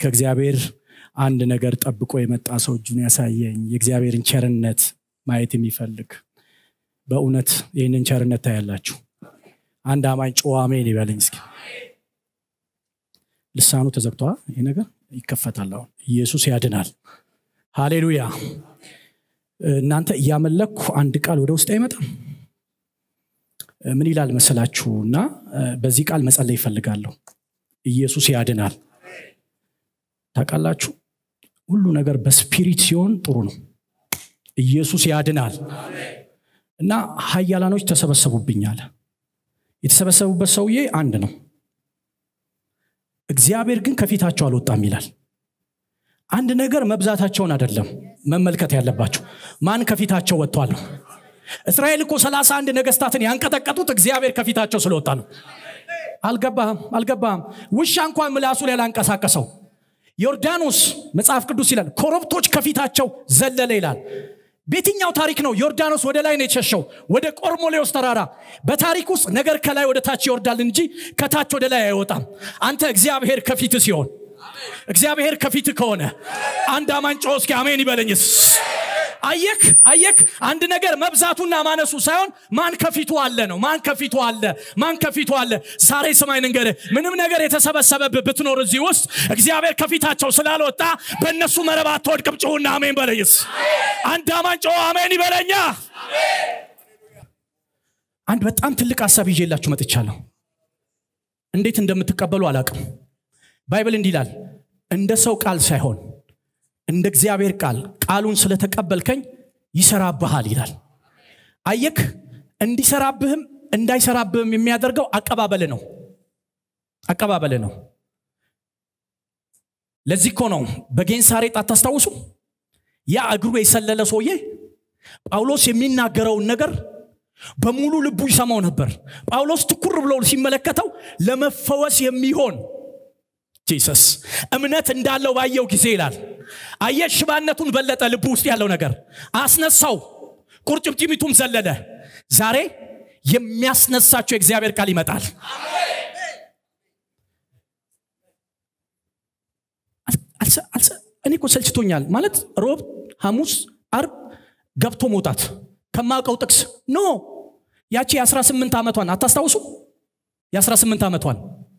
ከእግዚአብሔር አንድ ነገር ጠብቆ የመጣ ሰው እጁን ያሳየኝ የእግዚአብሔርን ቸርነት ማየት የሚፈልግ በእውነት ይህንን ቸርነት ታያላችሁ አንድ አማኝ ጮ አሜን ይበለኝ እስኪ ልሳኑ ተዘግተዋል ይህ ነገር ይከፈታል አሁን ኢየሱስ ያድናል ሃሌሉያ እናንተ እያመለኩ አንድ ቃል ወደ ውስጥ አይመጣም ምን ይላል መሰላችሁ እና በዚህ ቃል መጸለይ ይፈልጋለሁ ኢየሱስ ያድናል ታውቃላችሁ ሁሉ ነገር በስፒሪት ሲሆን ጥሩ ነው ኢየሱስ ያድናል እና ሀያላኖች ተሰበሰቡብኛል የተሰበሰቡበት ሰውዬ አንድ ነው እግዚአብሔር ግን ከፊታቸው አልወጣም ይላል አንድ ነገር መብዛታቸውን አይደለም መመልከት ያለባቸው ማን ከፊታቸው ወጥቷል ነው እስራኤል እኮ ሰላሳ አንድ ነገስታትን ያንቀጠቀጡት እግዚአብሔር ከፊታቸው ስለወጣ ነው አልገባህም አልገባህም ውሻ እንኳን ምላሱ ላይ ላንቀሳቀሰው ዮርዳኖስ መጽሐፍ ቅዱስ ይላል ኮረብቶች ከፊታቸው ዘለለ ይላል በየትኛው ታሪክ ነው ዮርዳኖስ ወደ ላይ ነው የሸሸው ወደ ቆርሞሌዎስ ተራራ በታሪክ ውስጥ ነገር ከላይ ወደ ታች ይወርዳል እንጂ ከታች ወደ ላይ አይወጣም አንተ እግዚአብሔር ከፊት ሲሆን እግዚአብሔር ከፊት ከሆነ አንድ አማን ጮ እስኪ አሜን ይበለኝስ አየክ አየክ አንድ ነገር መብዛቱና ማነሱ ሳይሆን ማን ከፊቱ አለ ነው ማን ከፊቱ አለ ማን ከፊቱ አለ ዛሬ ስማኝ ንገር ምንም ነገር የተሰበሰበብህ ብትኖር እዚህ ውስጥ እግዚአብሔር ከፊታቸው ስላልወጣ በእነሱ መረብ አትወድቅም ጭሁና አሜን በለይስ አንድ አማን ጮ አሜን ይበለኛ አንድ በጣም ትልቅ ሀሳብ ይዤላችሁ መጥቻለሁ እንዴት እንደምትቀበሉ አላቅም ባይብል እንዲህ ይላል እንደ ሰው ቃል ሳይሆን እንደ እግዚአብሔር ቃል ቃሉን ስለተቀበልከኝ ይሰራብሃል ይላል አየክ እንዲሰራብህም እንዳይሰራብህም የሚያደርገው አቀባበል ነው አቀባበል ነው ለዚህ እኮ ነው በጌንሳሬጥ አታስታውሱ ያ እግሩ የሰለለ ሰውዬ ጳውሎስ የሚናገረውን ነገር በሙሉ ልቡ ይሰማው ነበር ጳውሎስ ትኩር ብሎ ሲመለከተው ለመፈወስ የሚሆን ጂሰስ እምነት እንዳለው ባየው ጊዜ ይላል አየ ሽባነቱን በለጠ ልቡ ውስጥ ያለው ነገር አስነሳው ቁርጭምጭሚቱም ዘለለ ዛሬ የሚያስነሳቸው የእግዚአብሔር ቃል ይመጣል እኔ እኮ ሰልችቶኛል ማለት ሮብ ሐሙስ አርብ ገብቶ መውጣት ከማውቀው ጥቅስ ኖ ያቺ የ18 ዓመቷን አታስታውሱ የ18 ዓመቷን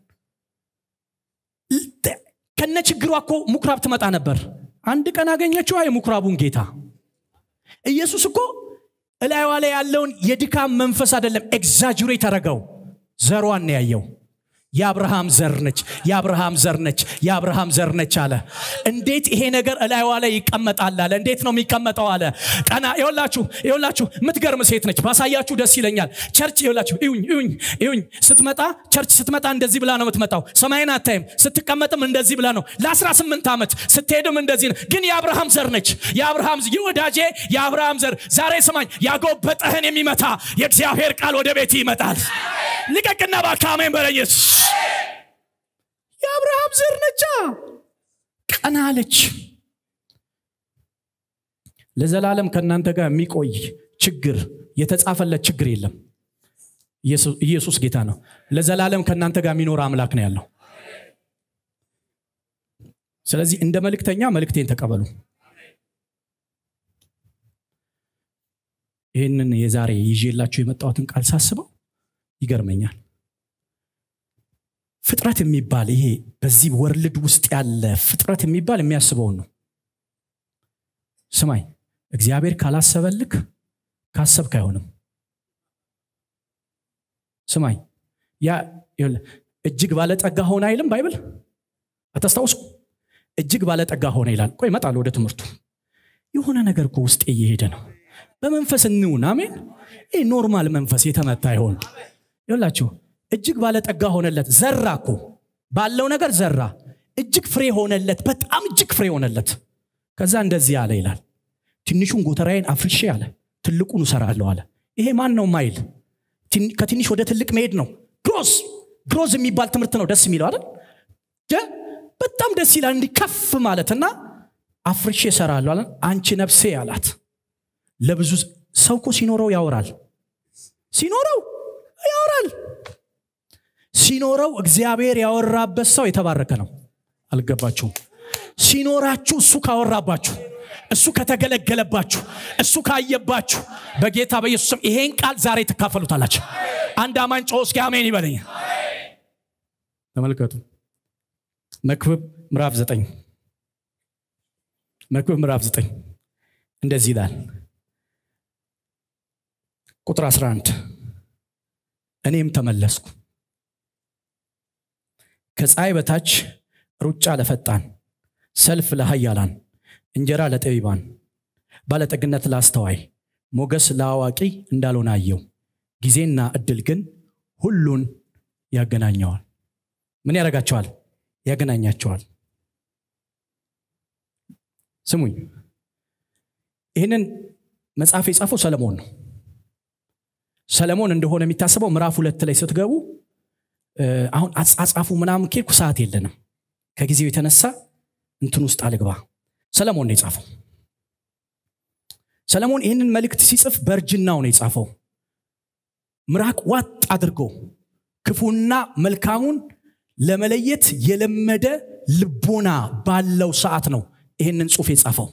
ከነ ችግሯ እኮ ምኩራብ ትመጣ ነበር አንድ ቀን አገኘችዋ የምኩራቡን ጌታ ኢየሱስ እኮ እላይዋ ላይ ያለውን የድካም መንፈስ አይደለም ኤግዛጁሬት አረገው ዘሯን ያየው የአብርሃም ዘር ነች የአብርሃም ዘር ነች የአብርሃም ዘር ነች አለ እንዴት ይሄ ነገር እላይዋ ላይ ይቀመጣል አለ እንዴት ነው የሚቀመጠው አለ ቀና ይወላችሁ ይወላችሁ የምትገርም ሴት ነች ባሳያችሁ ደስ ይለኛል ቸርች ይወላችሁ ይሁኝ ይሁኝ ይሁኝ ስትመጣ ቸርች ስትመጣ እንደዚህ ብላ ነው የምትመጣው ሰማይን አታይም ስትቀመጥም እንደዚህ ብላ ነው ለ18 ዓመት ስትሄድም እንደዚህ ነው ግን የአብርሃም ዘር ነች የአብርሃም የወዳጄ የአብርሃም ዘር ዛሬ ስማኝ ያጎበጠህን የሚመታ የእግዚአብሔር ቃል ወደ ቤት ይመጣል ልቀቅና ባካሜን በለየስ የአብርሃም ዘር ነቻ ቀና አለች ለዘላለም ከእናንተ ጋር የሚቆይ ችግር የተጻፈለት ችግር የለም ኢየሱስ ጌታ ነው ለዘላለም ከእናንተ ጋር የሚኖር አምላክ ነው ያለው ስለዚህ እንደ መልእክተኛ መልእክቴን ተቀበሉ ይህንን የዛሬ ይዤላችሁ የመጣሁትን ቃል ሳስበው ይገርመኛል ፍጥረት የሚባል ይሄ በዚህ ወርልድ ውስጥ ያለ ፍጥረት የሚባል የሚያስበውን ነው ስማኝ እግዚአብሔር ካላሰበልክ ካሰብክ አይሆንም ስማኝ ያ እጅግ ባለጠጋ ሆነ አይልም ባይብል አታስታውሱ እጅግ ባለጠጋ ሆነ ይላል ቆይ ይመጣል ወደ ትምህርቱ የሆነ ነገር እኮ ውስጥ እየሄደ ነው በመንፈስ እንውን አሜን ይህ ኖርማል መንፈስ የተመታ አይሆን ይላችሁ እጅግ ባለጠጋ ሆነለት ዘራ እኮ ባለው ነገር ዘራ እጅግ ፍሬ ሆነለት በጣም እጅግ ፍሬ ሆነለት ከዛ እንደዚህ አለ ይላል ትንሹን ጎተራዬን አፍርሼ አለ ትልቁን እሰራለሁ አለ ይሄ ማን ነው ማይል ከትንሽ ወደ ትልቅ መሄድ ነው ግሮዝ ግሮዝ የሚባል ትምህርት ነው ደስ የሚለው አይደል በጣም ደስ ይላል እንዲህ ከፍ ማለትና አፍርሼ እሰራለሁ አለ አንቺ ነፍሴ አላት ለብዙ ሰው እኮ ሲኖረው ያወራል ሲኖረው ያወራል ሲኖረው እግዚአብሔር ያወራበት ሰው የተባረከ ነው አልገባችሁም ሲኖራችሁ እሱ ካወራባችሁ እሱ ከተገለገለባችሁ እሱ ካየባችሁ በጌታ በኢየሱስ ስም ይሄን ቃል ዛሬ ትካፈሉታላችሁ አንድ አማኝ ጮ እስኪ አሜን ይበለኝ ተመልከቱ መክብብ ምዕራፍ ዘጠኝ መክብብ ምዕራፍ ዘጠኝ እንደዚህ ይላል ቁጥር 11 እኔም ተመለስኩ ከፀሐይ በታች ሩጫ ለፈጣን ሰልፍ ለሀያላን እንጀራ ለጠቢባን ባለጠግነት ለአስተዋይ ሞገስ ለአዋቂ እንዳልሆነ አየው ጊዜና እድል ግን ሁሉን ያገናኘዋል ምን ያደርጋቸዋል ያገናኛቸዋል ስሙኝ ይህንን መጽሐፍ የጻፈው ሰለሞን ነው ሰለሞን እንደሆነ የሚታሰበው ምዕራፍ ሁለት ላይ ስትገቡ አሁን አጻጻፉ ምናምን ኬልኩ ሰዓት የለንም ከጊዜው የተነሳ እንትን ውስጥ አልግባ ሰለሞን ነው የጻፈው ሰለሞን ይህንን መልእክት ሲጽፍ በእርጅናው ነው የጻፈው ምራቅ ዋጥ አድርጎ ክፉና መልካሙን ለመለየት የለመደ ልቦና ባለው ሰዓት ነው ይህንን ጽሁፍ የጻፈው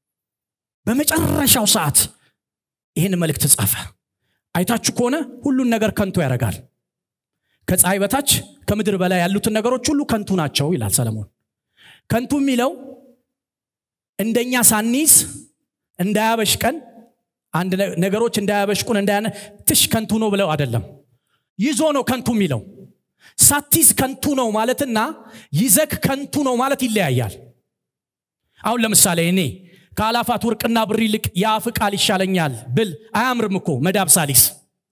በመጨረሻው ሰዓት ይህን መልእክት ጻፈ አይታችሁ ከሆነ ሁሉን ነገር ከንቱ ያደርጋል ከፀሐይ በታች ከምድር በላይ ያሉትን ነገሮች ሁሉ ከንቱ ናቸው ይላል ሰለሞን ከንቱ የሚለው እንደኛ ሳኒዝ እንዳያበሽቀን አንድ ነገሮች እንዳያበሽቁን እንዳያነ ትሽ ከንቱ ነው ብለው አይደለም ይዞ ነው ከንቱ የሚለው ሳቲዝ ከንቱ ነው ማለትና ይዘክ ከንቱ ነው ማለት ይለያያል አሁን ለምሳሌ እኔ ከአላፋት ወርቅና ብር ይልቅ የአፍ ቃል ይሻለኛል ብል አያምርም እኮ መዳብ ሳሊስ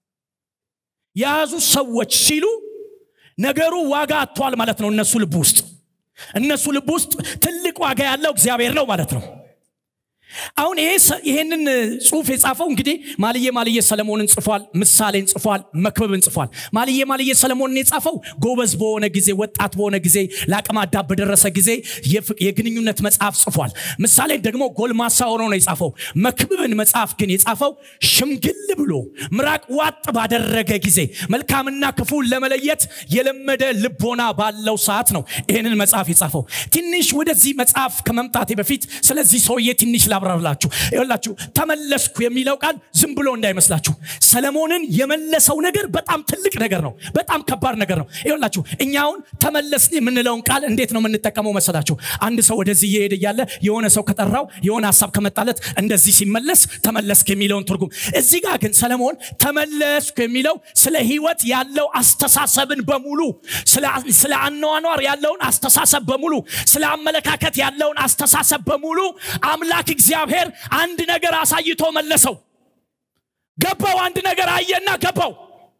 የያዙ ሰዎች ሲሉ ነገሩ ዋጋ አጥቷል ማለት ነው እነሱ ልብ ውስጥ እነሱ ልብ ውስጥ ትልቅ ዋጋ ያለው እግዚአብሔር ነው ማለት ነው አሁን ይሄንን ጽሁፍ የጻፈው እንግዲህ ማልዬ ማልዬ ሰለሞንን ጽፏል ምሳሌን ጽፏል መክብብን ጽፏል ማልዬ ማልዬ ሰለሞንን የጻፈው ጎበዝ በሆነ ጊዜ ወጣት በሆነ ጊዜ ለአቅመ አዳም በደረሰ ጊዜ የግንኙነት መጽሐፍ ጽፏል ምሳሌን ደግሞ ጎልማሳ ሆኖ ነው የጻፈው መክብብን መጽሐፍ ግን የጻፈው ሽምግል ብሎ ምራቅ ዋጥ ባደረገ ጊዜ መልካምና ክፉን ለመለየት የለመደ ልቦና ባለው ሰዓት ነው ይህንን መጽሐፍ የጻፈው ትንሽ ወደዚህ መጽሐፍ ከመምጣቴ በፊት ስለዚህ ሰውዬ ትንሽ ላብራርላችሁ ይላችሁ ተመለስኩ የሚለው ቃል ዝም ብሎ እንዳይመስላችሁ ሰለሞንን የመለሰው ነገር በጣም ትልቅ ነገር ነው በጣም ከባድ ነገር ነው ይላችሁ እኛውን ተመለስን የምንለውን ቃል እንዴት ነው የምንጠቀመው መሰላችሁ አንድ ሰው ወደዚህ እየሄደ እያለ የሆነ ሰው ከጠራው የሆነ ሀሳብ ከመጣለት እንደዚህ ሲመለስ ተመለስክ የሚለውን ትርጉም እዚህ ጋር ግን ሰለሞን ተመለስኩ የሚለው ስለ ህይወት ያለው አስተሳሰብን በሙሉ ስለ አኗኗር ያለውን አስተሳሰብ በሙሉ ስለ አመለካከት ያለውን አስተሳሰብ በሙሉ አምላክ እግዚአብሔር አንድ ነገር አሳይቶ መለሰው ገባው አንድ ነገር አየና ገባው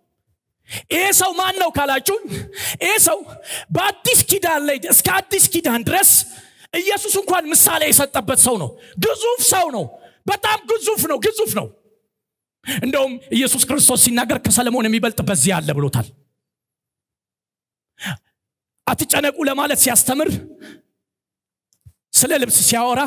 ይሄ ሰው ማን ነው ካላችሁ ይሄ ሰው በአዲስ ኪዳን ላይ እስከ አዲስ ኪዳን ድረስ ኢየሱስ እንኳን ምሳሌ የሰጠበት ሰው ነው ግዙፍ ሰው ነው በጣም ግዙፍ ነው ግዙፍ ነው እንደውም ኢየሱስ ክርስቶስ ሲናገር ከሰለሞን የሚበልጥ በዚህ አለ ብሎታል አትጨነቁ ለማለት ሲያስተምር ስለ ልብስ ሲያወራ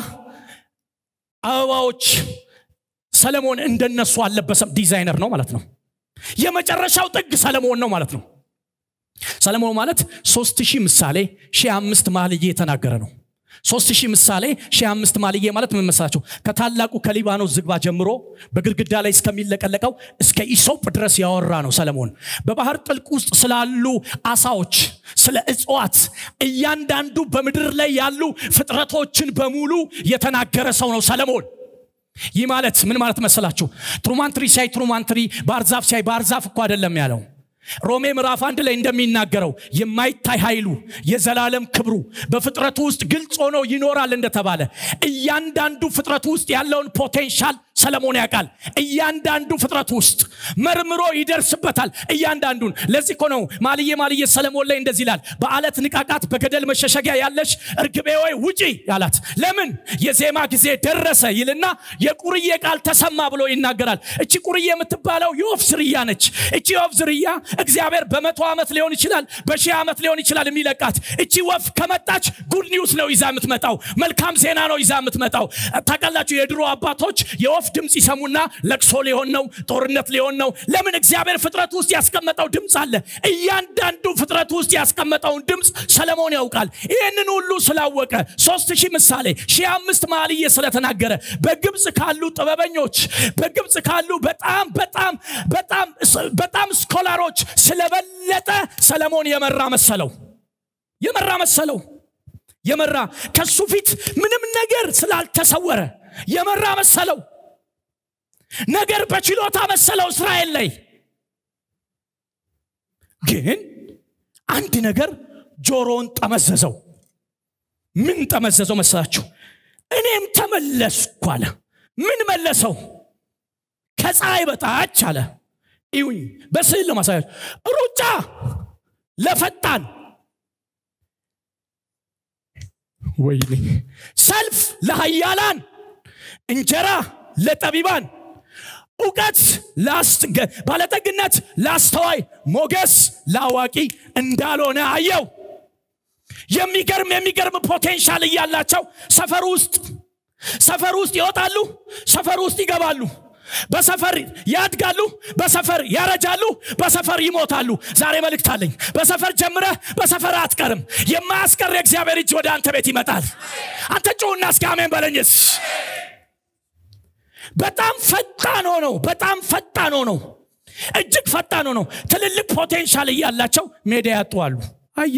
አበባዎች ሰለሞን እንደነሱ አልለበሰም ዲዛይነር ነው ማለት ነው የመጨረሻው ጥግ ሰለሞን ነው ማለት ነው ሰለሞን ማለት ሶስት ሺህ ምሳሌ ሺህ አምስት ማልዬ የተናገረ ነው ሶስት ሺህ ምሳሌ ሺህ አምስት ማልዬ ማለት ምን መሰላቸው ከታላቁ ከሊባኖስ ዝግባ ጀምሮ በግድግዳ ላይ እስከሚለቀለቀው እስከ ኢሶፕ ድረስ ያወራ ነው ሰለሞን በባህር ጥልቅ ውስጥ ስላሉ አሳዎች ስለ እጽዋት እያንዳንዱ በምድር ላይ ያሉ ፍጥረቶችን በሙሉ የተናገረ ሰው ነው ሰለሞን ይህ ማለት ምን ማለት መሰላችሁ ትሩማንትሪ ሲያይ ትሩማንትሪ ባህርዛፍ ሲያይ ባህርዛፍ እኮ አይደለም ያለው ሮሜ ምዕራፍ አንድ ላይ እንደሚናገረው የማይታይ ኃይሉ የዘላለም ክብሩ በፍጥረቱ ውስጥ ግልጽ ሆኖ ይኖራል እንደተባለ እያንዳንዱ ፍጥረቱ ውስጥ ያለውን ፖቴንሻል ሰለሞን ያውቃል እያንዳንዱ ፍጥረት ውስጥ መርምሮ ይደርስበታል እያንዳንዱን ለዚህ እኮ ነው ማልዬ ማልዬ ሰለሞን ላይ እንደዚህ ይላል በአለት ንቃቃት በገደል መሸሸጊያ ያለች እርግቤ ወይ ውጪ ያላት ለምን የዜማ ጊዜ ደረሰ ይልና የቁርዬ ቃል ተሰማ ብሎ ይናገራል እቺ ቁርዬ የምትባለው የወፍ ዝርያ ነች እቺ የወፍ ዝርያ እግዚአብሔር በመቶ ዓመት ሊሆን ይችላል በሺህ ዓመት ሊሆን ይችላል የሚለቃት እቺ ወፍ ከመጣች ጉድ ኒውስ ነው ይዛ የምትመጣው መልካም ዜና ነው ይዛ የምትመጣው ታውቃላችሁ የድሮ አባቶች የወፍ ድምፅ ይሰሙና ለቅሶ ሊሆን ነው ጦርነት ሊሆን ነው ለምን እግዚአብሔር ፍጥረት ውስጥ ያስቀመጠው ድምፅ አለ እያንዳንዱ ፍጥረት ውስጥ ያስቀመጠውን ድምፅ ሰለሞን ያውቃል ይህንን ሁሉ ስላወቀ ሶስት ሺህ ምሳሌ ሺህ አምስት መኃልየ ስለተናገረ በግብፅ ካሉ ጥበበኞች በግብፅ ካሉ በጣም በጣም በጣም በጣም ስኮላሮች ስለበለጠ ሰለሞን የመራ መሰለው የመራ መሰለው የመራ ከሱ ፊት ምንም ነገር ስላልተሰወረ የመራ መሰለው ነገር በችሎታ መሰለው እስራኤል ላይ ግን አንድ ነገር ጆሮውን ጠመዘዘው ምን ጠመዘዘው መሰላችሁ እኔም ተመለስኩ አለ ምን መለሰው ከፀሐይ በታች አለ ይሁኝ በስዕል ለማሳያች ሩጫ ለፈጣን ወይኔ ሰልፍ ለሀያላን እንጀራ ለጠቢባን እውቀት ባለጠግነት ለአስተዋይ ሞገስ ለአዋቂ እንዳልሆነ አየው የሚገርም የሚገርም ፖቴንሻል እያላቸው ሰፈር ውስጥ ሰፈር ውስጥ ይወጣሉ ሰፈር ውስጥ ይገባሉ በሰፈር ያድጋሉ በሰፈር ያረጃሉ በሰፈር ይሞታሉ ዛሬ መልእክት አለኝ በሰፈር ጀምረህ በሰፈር አትቀርም የማያስቀር የእግዚአብሔር እጅ ወደ አንተ ቤት ይመጣል አንተ ጩሁና እስከ አሜን በለኝስ በጣም ፈጣን ሆነው በጣም ፈጣን ሆነው እጅግ ፈጣን ሆነው ትልልቅ ፖቴንሻል እያላቸው ሜዳ ያጡዋሉ አየ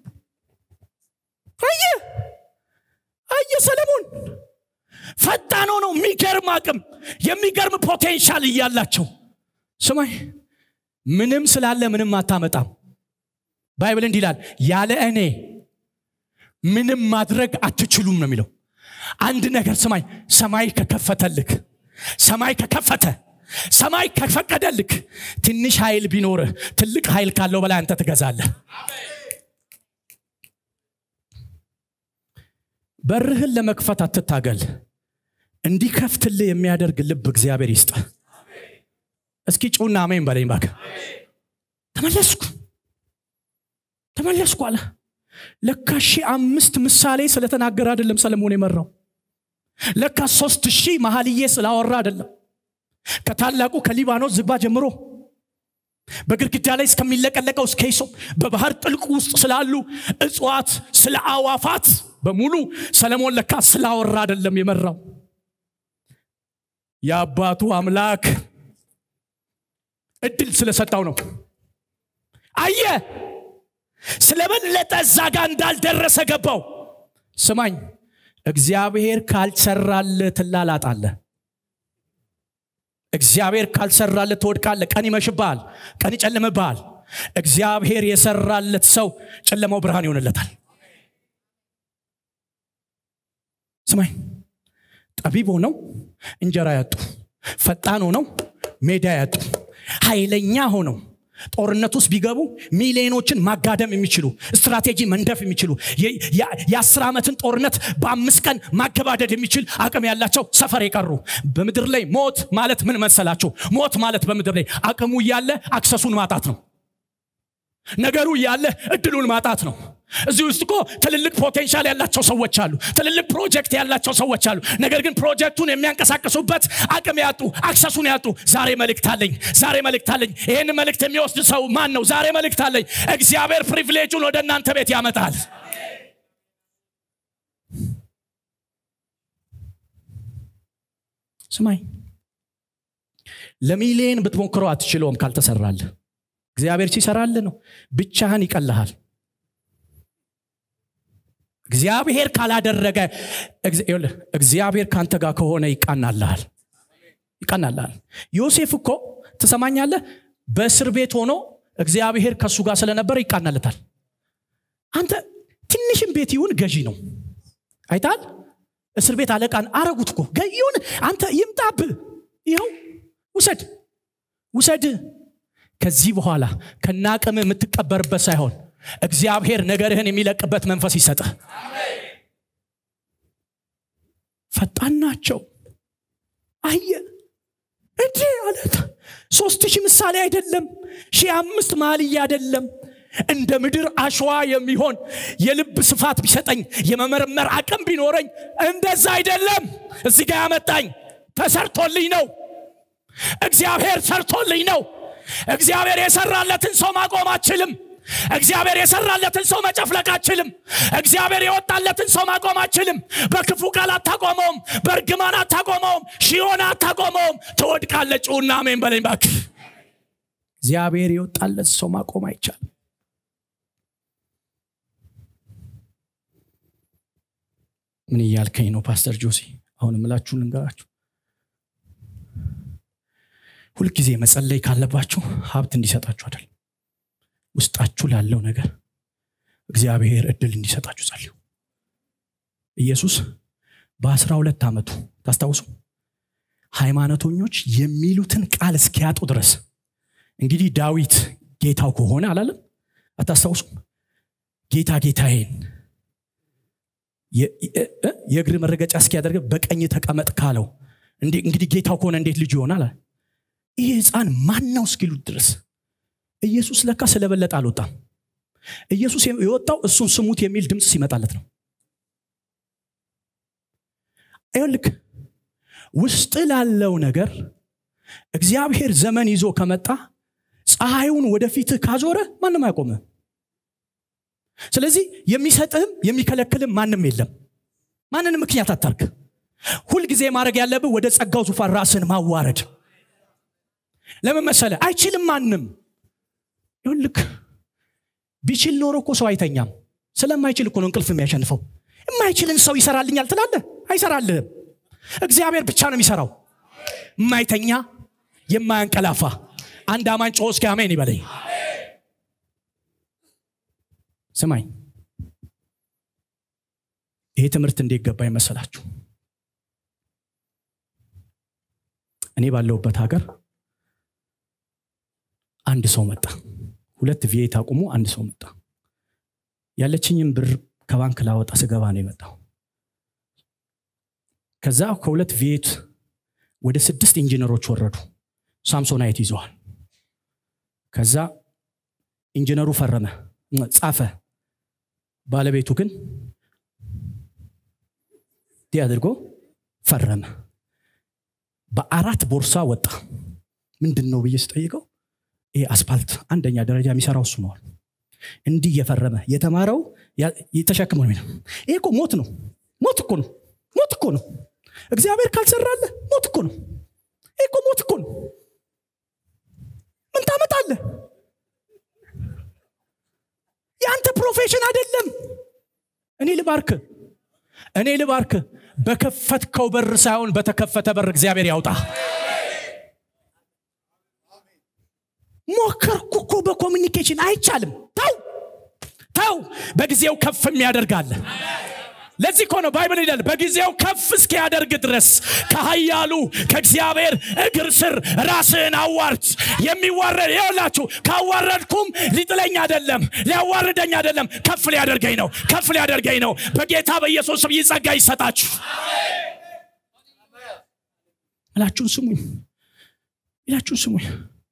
አየ አየ ሰለሞን ፈጣን ሆነው የሚገርም አቅም የሚገርም ፖቴንሻል እያላቸው ስማይ ምንም ስላለ ምንም አታመጣም ባይብል እንዲህ ይላል ያለ እኔ ምንም ማድረግ አትችሉም ነው የሚለው አንድ ነገር ስማኝ ሰማይ ከከፈተልክ ሰማይ ከከፈተ ሰማይ ከፈቀደልክ ትንሽ ኃይል ቢኖርህ ትልቅ ኃይል ካለው በላይ አንተ ትገዛለህ በርህን ለመክፈት አትታገል እንዲከፍትልህ የሚያደርግ ልብ እግዚአብሔር ይስጥ እስኪ ጩና አሜን በለኝ ባክ ተመለስኩ ተመለስኩ አለ ለካ ሺህ አምስት ምሳሌ ስለተናገረ አይደለም ሰለሞን የመራው ለካ ሶስት ሺህ መሀልዬ ስላወራ አይደለም ከታላቁ ከሊባኖስ ዝባ ጀምሮ በግድግዳ ላይ እስከሚለቀለቀው እስከ ይሶ በባህር ጥልቅ ውስጥ ስላሉ እጽዋት ስለ አዋፋት በሙሉ ሰለሞን ለካ ስላወራ አይደለም የመራው የአባቱ አምላክ እድል ስለሰጠው ነው አየ ስለበለጠ እዛ ጋር እንዳልደረሰ ገባው ስማኝ እግዚአብሔር ካልሰራል ትላላጣለ እግዚአብሔር ካልሰራለት ትወድቃለ ቀን ይመሽብሃል ቀን ይጨልምብሃል እግዚአብሔር የሰራለት ሰው ጨለማው ብርሃን ይሆንለታል ስማኝ ጠቢብ ሆነው እንጀራ ያጡ ፈጣን ሆነው ሜዳ ያጡ ኃይለኛ ሆነው ጦርነት ውስጥ ቢገቡ ሚሊዮኖችን ማጋደም የሚችሉ ስትራቴጂ መንደፍ የሚችሉ የአስር ዓመትን ጦርነት በአምስት ቀን ማገባደድ የሚችል አቅም ያላቸው ሰፈር የቀሩ በምድር ላይ ሞት ማለት ምን መሰላችሁ ሞት ማለት በምድር ላይ አቅሙ እያለ አክሰሱን ማጣት ነው ነገሩ እያለ እድሉን ማጣት ነው እዚህ ውስጥ እኮ ትልልቅ ፖቴንሻል ያላቸው ሰዎች አሉ ትልልቅ ፕሮጀክት ያላቸው ሰዎች አሉ ነገር ግን ፕሮጀክቱን የሚያንቀሳቅሱበት አቅም ያጡ አክሰሱን ያጡ ዛሬ መልእክት አለኝ ዛሬ መልእክት አለኝ ይህን መልእክት የሚወስድ ሰው ማን ነው ዛሬ መልእክት አለኝ እግዚአብሔር ፕሪቪሌጁን ወደ እናንተ ቤት ያመጣል ስማኝ ለሚሊየን ብትሞክረው አትችለውም ካልተሰራል እግዚአብሔር ሲሰራል ነው ብቻህን ይቀልሃል እግዚአብሔር ካላደረገ እግዚአብሔር ካንተ ጋር ከሆነ ይቃናልሃል ይቃናልሃል ዮሴፍ እኮ ትሰማኛለህ በእስር ቤት ሆኖ እግዚአብሔር ከእሱ ጋር ስለነበረ ይቃናለታል አንተ ትንሽም ቤት ይሁን ገዢ ነው አይታል እስር ቤት አለቃን አረጉት እኮ ይሁን አንተ ይምጣብ ይኸው ውሰድ ውሰድ ከዚህ በኋላ ከናቅም የምትቀበርበት ሳይሆን እግዚአብሔር ነገርህን የሚለቅበት መንፈስ ይሰጥህ ፈጣን ናቸው አየ እንዲ አለት ሶስት ሺህ ምሳሌ አይደለም ሺህ አምስት ማልያ አይደለም እንደ ምድር አሸዋ የሚሆን የልብ ስፋት ቢሰጠኝ የመመርመር አቅም ቢኖረኝ እንደዛ አይደለም እዚህ ጋር ያመጣኝ ተሰርቶልኝ ነው እግዚአብሔር ሰርቶልኝ ነው እግዚአብሔር የሰራለትን ሰው ማቆም አችልም እግዚአብሔር የሰራለትን ሰው መጨፍለቅ አችልም እግዚአብሔር የወጣለትን ሰው ማቆም አችልም በክፉ ቃል አታቆመውም በእርግማን አታቆመውም ሺሆን አታቆመውም ትወድቃለ ጩና አሜን በለኝ ባክ እግዚአብሔር የወጣለት ሰው ማቆም አይቻልም ምን እያልከኝ ነው ፓስተር ጆሲ አሁን ምላችሁ ልንገራችሁ ሁልጊዜ መጸለይ ካለባችሁ ሀብት እንዲሰጣችሁ አይደል ውስጣችሁ ላለው ነገር እግዚአብሔር እድል እንዲሰጣችሁ ጸልዩ ኢየሱስ በአስራ ሁለት ዓመቱ ታስታውሱ ሃይማኖተኞች የሚሉትን ቃል እስኪያጡ ድረስ እንግዲህ ዳዊት ጌታው ከሆነ አላለም አታስታውሱም ጌታ ጌታዬን የእግር መረገጫ እስኪያደርግ በቀኝ ተቀመጥ ካለው እንግዲህ ጌታው ከሆነ እንዴት ልጁ ይሆናል ይህ ህፃን ማን ነው እስኪሉት ድረስ ኢየሱስ ለካ ስለበለጠ አልወጣም ኢየሱስ የወጣው እሱን ስሙት የሚል ድምፅ ሲመጣለት ነው ይልክ ውስጥ ላለው ነገር እግዚአብሔር ዘመን ይዞ ከመጣ ፀሐዩን ወደፊትህ ካዞረ ማንም አይቆምም ስለዚህ የሚሰጥህም የሚከለክልም ማንም የለም ማንንም ምክንያት አታርግ ሁልጊዜ ማድረግ ያለብህ ወደ ጸጋው ዙፋን ራስን ማዋረድ ለምን መሰለ አይችልም ማንም ይሁልክ ቢችል ኖሮ እኮ ሰው አይተኛም ስለማይችል እኮ ነው እንቅልፍ የሚያሸንፈው የማይችልን ሰው ይሰራልኛል ትላለ አይሰራልህም እግዚአብሔር ብቻ ነው የሚሰራው የማይተኛ የማያንቀላፋ አንድ አማን ጮ እስኪ አሜን ይበለኝ ስማኝ ይሄ ትምህርት እንዴት ገባ ይመሰላችሁ እኔ ባለሁበት ሀገር አንድ ሰው መጣ ሁለት ቪኤት አቁሞ አንድ ሰው መጣ ያለችኝም ብር ከባንክ ላወጣ ስገባ ነው የመጣው ከዛ ከሁለት ቪኤት ወደ ስድስት ኢንጂነሮች ወረዱ ሳምሶናይት ይዘዋል ከዛ ኢንጂነሩ ፈረመ ጻፈ ባለቤቱ ግን እንዲህ አድርጎ ፈረመ በአራት ቦርሳ ወጣ ምንድን ነው ብዬ ስጠይቀው ይሄ አስፓልት አንደኛ ደረጃ የሚሰራው እሱ ነዋል እንዲህ እየፈረመ የተማረው ተሸክመ ነው ይሄ እኮ ሞት ነው ሞት እኮ ነው ሞት እኮ ነው እግዚአብሔር ካልሰራለ ሞት እኮ ነው ይሄ እኮ ሞት እኮ ነው ምን ታመጣለ የአንተ ፕሮፌሽን አይደለም እኔ ልባርክ እኔ ልባርክ በከፈትከው በር ሳይሆን በተከፈተ በር እግዚአብሔር ያውጣ ሞከርኩ እኮ በኮሚኒኬሽን አይቻልም ተው ተው በጊዜው ከፍ የሚያደርጋለ ለዚህ እኮ ነው ባይብል ይላል በጊዜው ከፍ እስኪያደርግ ድረስ ከሀያሉ ከእግዚአብሔር እግር ስር ራስህን አዋርድ የሚዋረድ ይኸውላችሁ ካዋረድኩም ሊጥለኝ አይደለም ሊያዋርደኝ አይደለም ከፍ ሊያደርገኝ ነው ከፍ ሊያደርገኝ ነው በጌታ በኢየሱስ ስም ይጸጋ ይሰጣችሁ እላችሁን ስሙኝ ይላችሁን ስሙኝ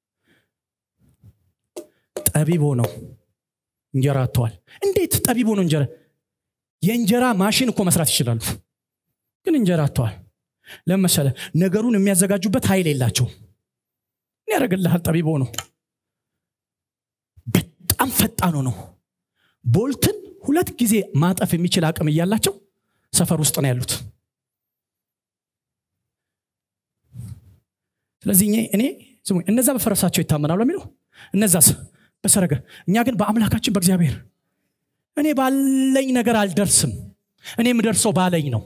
ጠቢብ ሆነው እንጀራ አጥተዋል እንዴት ጠቢብ ሆነው እንጀራ የእንጀራ ማሽን እኮ መስራት ይችላሉ ግን እንጀራ አጥተዋል ለመሰለ ነገሩን የሚያዘጋጁበት ኃይል የላቸው ምን ያደረግልሃል ጠቢብ ሆኖ በጣም ፈጣኑ ነው ቦልትን ሁለት ጊዜ ማጠፍ የሚችል አቅም እያላቸው ሰፈር ውስጥ ነው ያሉት ስለዚህ እኔ ስሙኝ እነዛ በፈረሳቸው ይታመናሉ የሚለው እነዛስ በሰረገ እኛ ግን በአምላካችን በእግዚአብሔር እኔ ባለኝ ነገር አልደርስም እኔ የምደርሰው ባለኝ ነው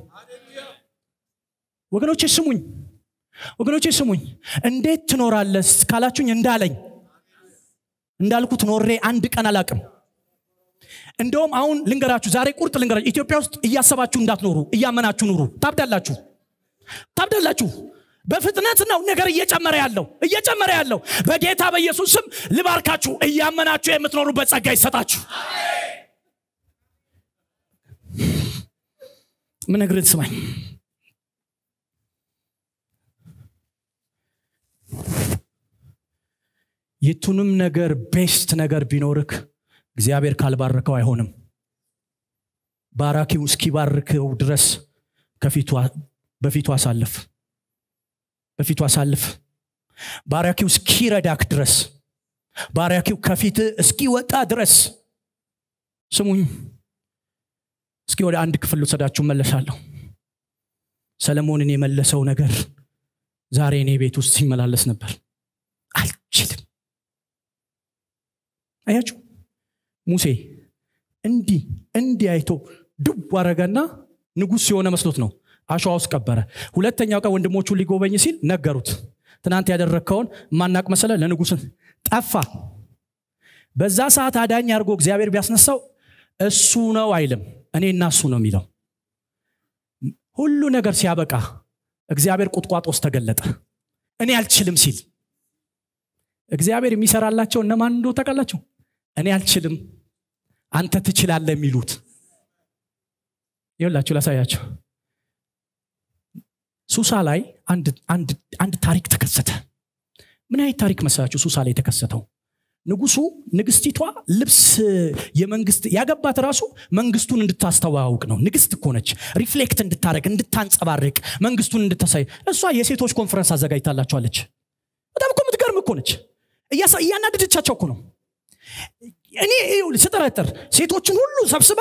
ወገኖቼ ስሙኝ ወገኖቼ ስሙኝ እንዴት ትኖራለስ ካላችሁኝ እንዳለኝ እንዳልኩት ኖሬ አንድ ቀን አላቅም እንደውም አሁን ልንገራችሁ ዛሬ ቁርጥ ልንገራችሁ ኢትዮጵያ ውስጥ እያሰባችሁ እንዳትኖሩ እያመናችሁ ኑሩ ታብዳላችሁ ታብዳላችሁ በፍጥነት ነው ነገር እየጨመረ ያለው እየጨመረ ያለው በጌታ በኢየሱስ ስም ልባርካችሁ እያመናችሁ የምትኖሩበት ጸጋ ይሰጣችሁ ምን ነግርህ ስማኝ የቱንም ነገር ቤስት ነገር ቢኖርክ እግዚአብሔር ካልባረከው አይሆንም ባራኪው እስኪባርከው ድረስ በፊቱ አሳልፍ በፊቱ አሳልፍ ባሪያኪው እስኪረዳክ ድረስ ባሪያኪው ከፊት እስኪወጣ ድረስ ስሙኝ እስኪ ወደ አንድ ክፍል ልውሰዳችሁ መለሳለሁ ሰለሞንን የመለሰው ነገር ዛሬ እኔ ቤት ውስጥ ሲመላለስ ነበር አልችልም አያችሁ ሙሴ እንዲህ እንዲህ አይቶ ዱብ አረገና ንጉሥ የሆነ መስሎት ነው አሸዋ ውስጥ ቀበረ ሁለተኛው ቀን ወንድሞቹን ሊጎበኝ ሲል ነገሩት ትናንት ያደረግከውን ማናቅ መሰለ ለንጉስን ጠፋ በዛ ሰዓት አዳኝ አድርጎ እግዚአብሔር ቢያስነሳው እሱ ነው አይልም እኔና እሱ ነው የሚለው ሁሉ ነገር ሲያበቃ እግዚአብሔር ቁጥቋጦ ውስጥ ተገለጠ እኔ አልችልም ሲል እግዚአብሔር የሚሰራላቸው እነማን እንደ ታውቃላችሁ እኔ አልችልም አንተ ትችላለ የሚሉት ይሁላችሁ ላሳያቸው ሱሳ ላይ አንድ ታሪክ ተከሰተ ምን አይነት ታሪክ መሰላችሁ ሱሳ ላይ የተከሰተው ንጉሱ ንግስቲቷ ልብስ የመንግስት ያገባት ራሱ መንግስቱን እንድታስተዋውቅ ነው ንግስት እኮ ነች ሪፍሌክት እንድታደረግ እንድታንጸባርቅ መንግስቱን እንድታሳይ እሷ የሴቶች ኮንፈረንስ አዘጋጅታላቸዋለች በጣም እኮ የምትገርም እኮ ነች እያናደደቻቸው እኮ ነው እኔ ስጠረጥር ሴቶችን ሁሉ ሰብስባ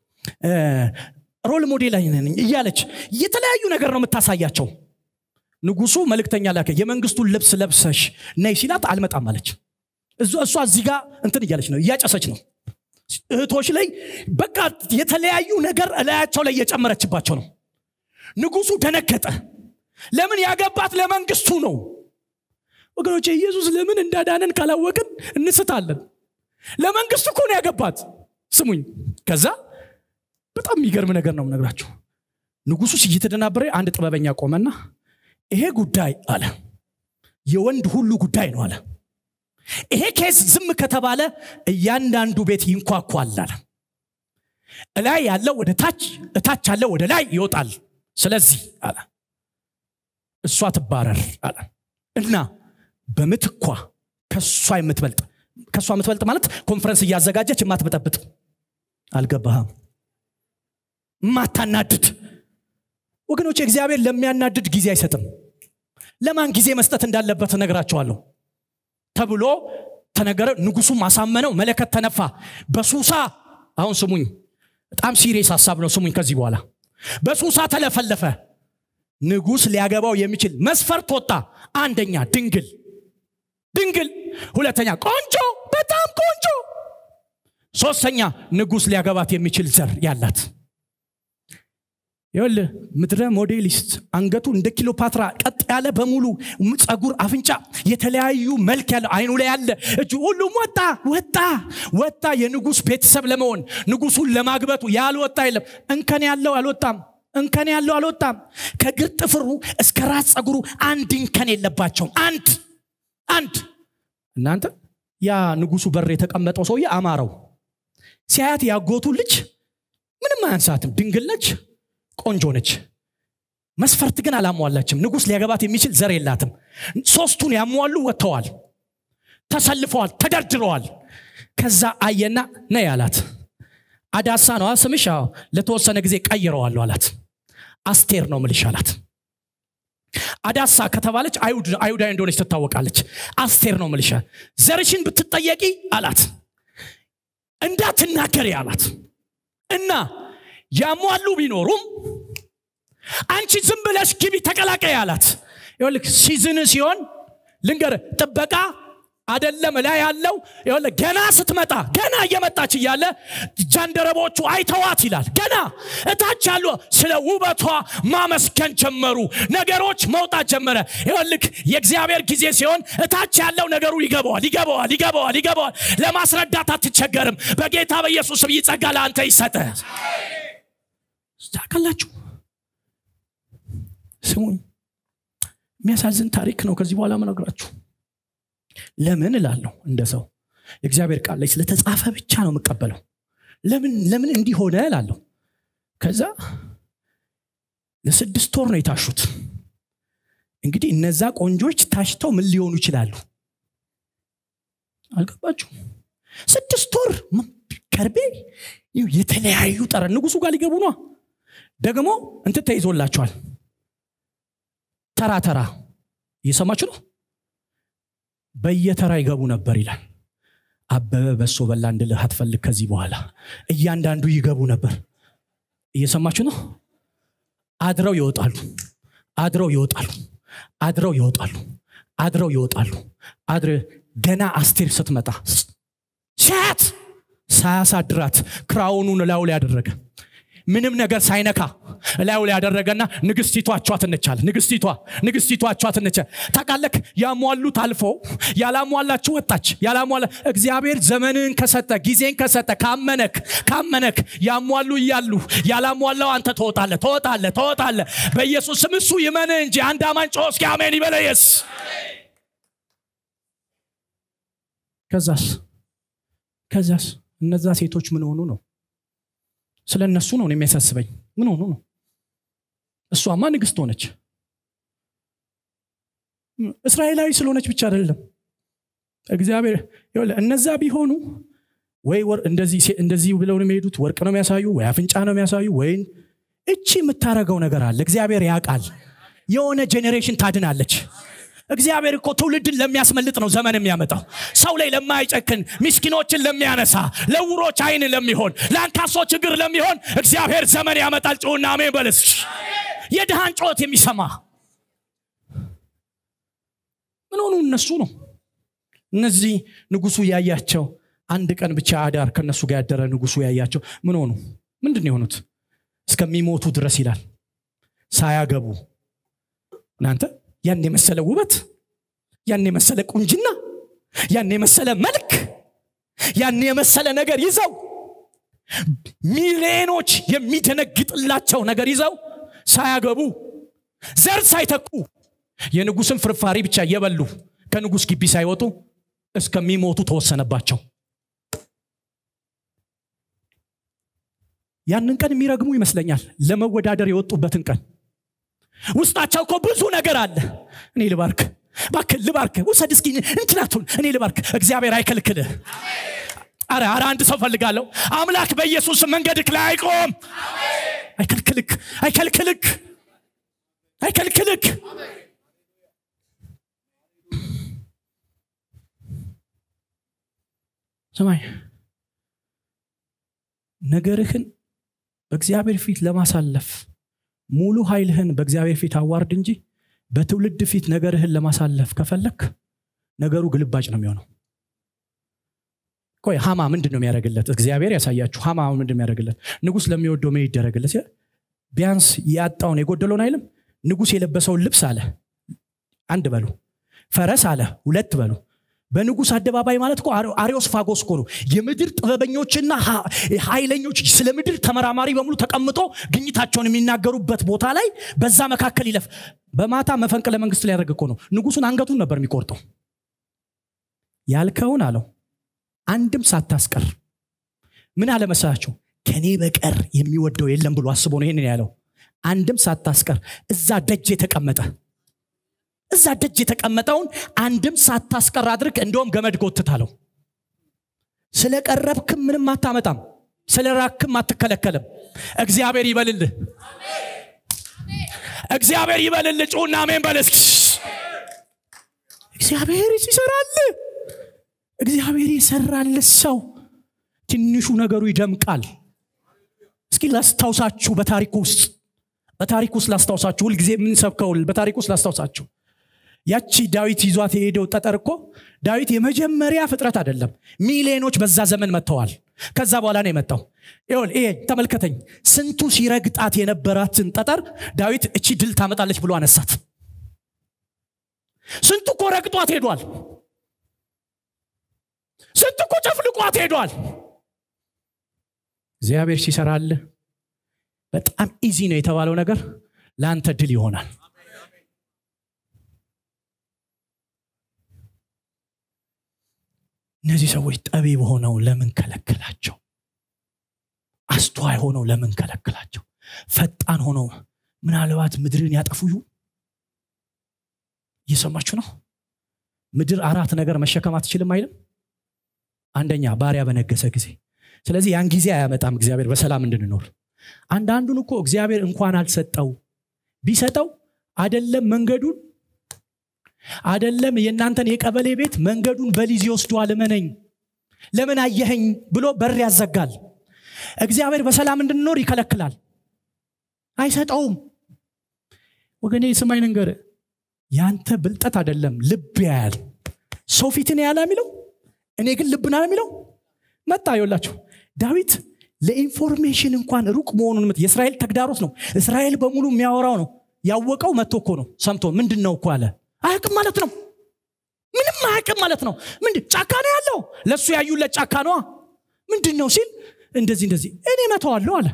ሮል ሞዴል ነኝ እያለች የተለያዩ ነገር ነው የምታሳያቸው ንጉሱ መልእክተኛ ላከ የመንግስቱን ልብስ ለብሰሽ ነይ ሲላት አልመጣም አለች እሷ እዚህ ጋር እንትን እያለች ነው እያጨሰች ነው እህቶች ላይ በቃ የተለያዩ ነገር እላያቸው ላይ እየጨመረችባቸው ነው ንጉሱ ደነገጠ ለምን ያገባት ለመንግስቱ ነው ወገኖች ኢየሱስ ለምን እንዳዳነን ካላወቅን እንስታለን ለመንግስቱ እኮ ነው ያገባት ስሙኝ ከዛ በጣም የሚገርም ነገር ነው ነግራችሁ ንጉሱ እየተደናበረ አንድ ጥበበኛ ቆመና ይሄ ጉዳይ አለ የወንድ ሁሉ ጉዳይ ነው አለ ይሄ ኬስ ዝም ከተባለ እያንዳንዱ ቤት ይንኳኳል አለ እላይ ያለው ወደ ታች እታች ያለው ወደ ላይ ይወጣል ስለዚህ አለ እሷ ትባረር አለ እና በምትኳ ከእሷ የምትበልጥ ከእሷ የምትበልጥ ማለት ኮንፈረንስ እያዘጋጀች የማትበጠብጥ አልገባህም ማታናድድ ወገኖች እግዚአብሔር ለሚያናድድ ጊዜ አይሰጥም ለማን ጊዜ መስጠት እንዳለበት እነግራቸዋለሁ ተብሎ ተነገረ ንጉሱም አሳመነው መለከት ተነፋ በሱሳ አሁን ስሙኝ በጣም ሲሪየስ ሀሳብ ነው ስሙኝ ከዚህ በኋላ በሱሳ ተለፈለፈ ንጉስ ሊያገባው የሚችል መስፈርት ወጣ አንደኛ ድንግል ድንግል ሁለተኛ ቆንጆ በጣም ቆንጆ ሶስተኛ ንጉስ ሊያገባት የሚችል ዘር ያላት ይል ምድረ ሞዴሊስት አንገቱ እንደ ኪሎፓትራ ቀጥ ያለ በሙሉ ጸጉር አፍንጫ የተለያዩ መልክ ያለ አይኑ ላይ ያለ እጁ ሁሉም ወጣ ወጣ ወጣ የንጉስ ቤተሰብ ለመሆን ንጉሱን ለማግበቱ ያልወጣ የለም እንከን ያለው አልወጣም እንከን ያለው አልወጣም ከግር ጥፍሩ እስከ ራስ ጸጉሩ አንድ እንከን የለባቸውም አንድ አንድ እናንተ ያ ንጉሱ በር የተቀመጠው ሰውዬ አማረው ሲያያት ያጎቱ ልጅ ምንም አያንሳትም ድንግል ነች ቆንጆ ነች መስፈርት ግን አላሟላችም ንጉስ ሊያገባት የሚችል ዘር የላትም ሶስቱን ያሟሉ ወጥተዋል ተሰልፈዋል ተደርድረዋል ከዛ አየና ነይ አላት አዳሳ ነው ስምሽ ለተወሰነ ጊዜ ቀይረዋለሁ አላት አስቴር ነው ምልሽ አላት አዳሳ ከተባለች አይሁዳዊ እንደሆነች ትታወቃለች አስቴር ነው ምልሻ ዘርሽን ብትጠየቂ አላት እንዳትናገሪ አላት እና ያሟሉ ቢኖሩም አንቺ ዝም ብለሽ ግቢ ተቀላቀይ አላት ይልክ ሲዝን ሲሆን ልንገር ጥበቃ አደለም ላይ ያለው ገና ስትመጣ ገና እየመጣች እያለ ጃንደረቦቹ አይተዋት ይላል ገና እታች ያሉ ስለ ውበቷ ማመስገን ጀመሩ ነገሮች መውጣት ጀመረ ይልክ የእግዚአብሔር ጊዜ ሲሆን እታች ያለው ነገሩ ይገባዋል ይገባዋል ይገባዋል ይገባዋል ለማስረዳት አትቸገርም በጌታ በኢየሱስ ስም ይጸጋ ለአንተ ይሰጠ ታውቃላችሁ ስሙኝ የሚያሳዝን ታሪክ ነው ከዚህ በኋላ መነግራችሁ ለምን እላለሁ እንደ ሰው የእግዚአብሔር ቃል ላይ ስለተጻፈ ብቻ ነው የምቀበለው ለምን ለምን እንዲሆነ እላለሁ ከዛ ለስድስት ወር ነው የታሹት እንግዲህ እነዛ ቆንጆች ታሽተው ምን ሊሆኑ ይችላሉ አልገባችሁ ስድስት ወር ከርቤ የተለያዩ ጠረን ንጉሱ ጋር ሊገቡ ነ ደግሞ እንት ተይዞላቸዋል ተራ ተራ እየሰማችሁ ነው በየተራ ይገቡ ነበር ይላል አበበ በሶ በላ እንድልህ አትፈልግ ከዚህ በኋላ እያንዳንዱ ይገቡ ነበር እየሰማችሁ ነው አድረው ይወጣሉ አድረው ይወጣሉ አድረው ይወጣሉ አድረው ይወጣሉ አድረ ገና አስቴር ስትመጣ ሻት ሳያሳድራት ክራውኑን ላዩ ላይ ያደረገ ምንም ነገር ሳይነካ ላዩ ላይ ያደረገና ንግስቲቷ አቿት እንቻል ንግስቲቷ ንግስቲቷ አቿት እንቻል ታቃለክ ያሟሉት አልፎ ያላሟላችሁ ወጣች ያላሟላ እግዚአብሔር ዘመንን ከሰጠ ጊዜን ከሰጠ ካመነክ ካመነክ ያሟሉ እያሉ ያላሟላው አንተ ትወጣለ ትወጣለ ትወጣለ በኢየሱስ ስም እሱ ይመን እንጂ አንድ አማን ጮ እስኪ አሜን ይበለየስ ከዛስ ከዛስ እነዛ ሴቶች ምን ሆኑ ነው ስለ እነሱ ነው የሚያሳስበኝ ምን ሆኑ ነው እሷማ ንግስት ሆነች እስራኤላዊ ስለሆነች ብቻ አይደለም እግዚአብሔር እነዛ ቢሆኑ ወይ እንደዚህ ብለው ነው የሚሄዱት ወርቅ ነው የሚያሳዩ ወይ አፍንጫ ነው የሚያሳዩ ወይ እቺ የምታረገው ነገር አለ እግዚአብሔር ያውቃል የሆነ ጄኔሬሽን ታድናለች እግዚአብሔር እኮ ትውልድን ለሚያስመልጥ ነው ዘመን የሚያመጣው ሰው ላይ ለማይጨክን ምስኪኖችን ለሚያነሳ ለውሮች አይን ለሚሆን ለአንካሶች እግር ለሚሆን እግዚአብሔር ዘመን ያመጣል ጭውና አሜን በልስ የድሃን ጮት የሚሰማ ምን ሆኑ እነሱ ነው እነዚህ ንጉሱ ያያቸው አንድ ቀን ብቻ አዳር ከነሱ ጋር ያደረ ንጉሱ ያያቸው ምን ሆኑ ምንድን ነው የሆኑት እስከሚሞቱ ድረስ ይላል ሳያገቡ እናንተ ያን የመሰለ ውበት ያን የመሰለ ቁንጅና ያን የመሰለ መልክ ያን የመሰለ ነገር ይዘው ሚሊዮኖች የሚደነግጥላቸው ነገር ይዘው ሳያገቡ ዘር ሳይተኩ የንጉስን ፍርፋሪ ብቻ እየበሉ ከንጉስ ግቢ ሳይወጡ እስከሚሞቱ ተወሰነባቸው ያንን ቀን የሚረግሙ ይመስለኛል ለመወዳደር የወጡበትን ቀን ውስጣቸው እኮ ብዙ ነገር አለ እኔ ልባርክ ባክል ልባርክ ውሰድ እስኪ እንትናቱን እኔ ልባርክ እግዚአብሔር አይከልክልህ አረ አረ አንድ ሰው ፈልጋለሁ አምላክ በኢየሱስ መንገድክ ላይ አይቆም አይከልክልክ አይከልክልክ አይከልክልክ ሰማይ ነገርህን በእግዚአብሔር ፊት ለማሳለፍ ሙሉ ኃይልህን በእግዚአብሔር ፊት አዋርድ እንጂ በትውልድ ፊት ነገርህን ለማሳለፍ ከፈለክ ነገሩ ግልባጭ ነው የሚሆነው ቆይ ሀማ ምንድን ነው የሚያደርግለት እግዚአብሔር ያሳያችሁ ሀማ ምንድን የሚያደርግለት ንጉስ ለሚወደው ምን ይደረግለት ቢያንስ ያጣውን የጎደለውን አይልም ንጉስ የለበሰውን ልብስ አለ አንድ በሉ ፈረስ አለ ሁለት በሉ በንጉስ አደባባይ ማለት እኮ አሪዮስ ፋጎስ እኮ ነው የምድር ጥበበኞችና ኃይለኞች ስለ ምድር ተመራማሪ በሙሉ ተቀምጦ ግኝታቸውን የሚናገሩበት ቦታ ላይ በዛ መካከል ይለፍ በማታ መፈንቅለ መንግስት ሊያደርግ እኮ ነው ንጉሱን አንገቱን ነበር የሚቆርጠው ያልከውን አለው አንድም ሳታስቀር ምን አለመሰላችሁ ከኔ በቀር የሚወደው የለም ብሎ አስቦ ነው ይህንን ያለው አንድም ሳታስቀር እዛ ደጅ የተቀመጠ እዛ ደጅ የተቀመጠውን አንድም ሳታስቀር አድርግ እንደውም ገመድ ጎትታለው ስለቀረብክም ምንም አታመጣም ስለ ራክም አትከለከልም እግዚአብሔር ይበልልህ እግዚአብሔር ይበልልህ ጩና አሜን በልስ እግዚአብሔር ይሰራል እግዚአብሔር የሰራል ሰው ትንሹ ነገሩ ይደምቃል እስኪ ላስታውሳችሁ በታሪክ ውስጥ በታሪክ ውስጥ ላስታውሳችሁ ሁልጊዜ የምንሰብከው በታሪክ ውስጥ ላስታውሳችሁ ያቺ ዳዊት ይዟት የሄደው ጠጠር እኮ ዳዊት የመጀመሪያ ፍጥረት አይደለም ሚሊዮኖች በዛ ዘመን መጥተዋል ከዛ በኋላ ነው የመጣው ይሁን ይሄ ተመልከተኝ ስንቱ ሲረግጣት የነበራትን ጠጠር ዳዊት እቺ ድል ታመጣለች ብሎ አነሳት ስንቱ እኮ ረግጧት ሄዷል ስንቱ እኮ ጨፍልቋት ሄዷል እግዚአብሔር ሲሰራልህ በጣም ኢዚ ነው የተባለው ነገር ለአንተ ድል ይሆናል እነዚህ ሰዎች ጠቢብ ሆነው ለምን ከለከላቸው አስተዋይ ሆነው ለምን ከለከላቸው ፈጣን ሆነው ምናልባት ምድርን ያጠፉ ይሁን እየሰማችሁ ነው ምድር አራት ነገር መሸከም አትችልም አይልም አንደኛ ባሪያ በነገሰ ጊዜ ስለዚህ ያን ጊዜ አያመጣም እግዚአብሔር በሰላም እንድንኖር አንዳንዱን እኮ እግዚአብሔር እንኳን አልሰጠው ቢሰጠው አደለም መንገዱን አደለም የእናንተን የቀበሌ ቤት መንገዱን በሊዝ ይወስደዋል እመነኝ ለምን አየኸኝ ብሎ በር ያዘጋል እግዚአብሔር በሰላም እንድንኖር ይከለክላል አይሰጠውም ወገኔ ስማኝ ነገር ያንተ ብልጠት አይደለም ልብ ያያል ሰው ፊትን ያለ የሚለው እኔ ግን ልብና የሚለው መጣ ይወላችሁ ዳዊት ለኢንፎርሜሽን እንኳን ሩቅ መሆኑን የእስራኤል ተግዳሮት ነው እስራኤል በሙሉ የሚያወራው ነው ያወቀው መጥቶ እኮ ነው ሰምቶ ምንድን ነው እኮ አለ አያቅም ማለት ነው ምንም አያቅም ማለት ነው ምንድ ጫካ ነው ያለው ለእሱ ያዩለት ጫካ ነዋ ምንድን ነው ሲል እንደዚህ እንደዚህ እኔ መተዋለሁ አለ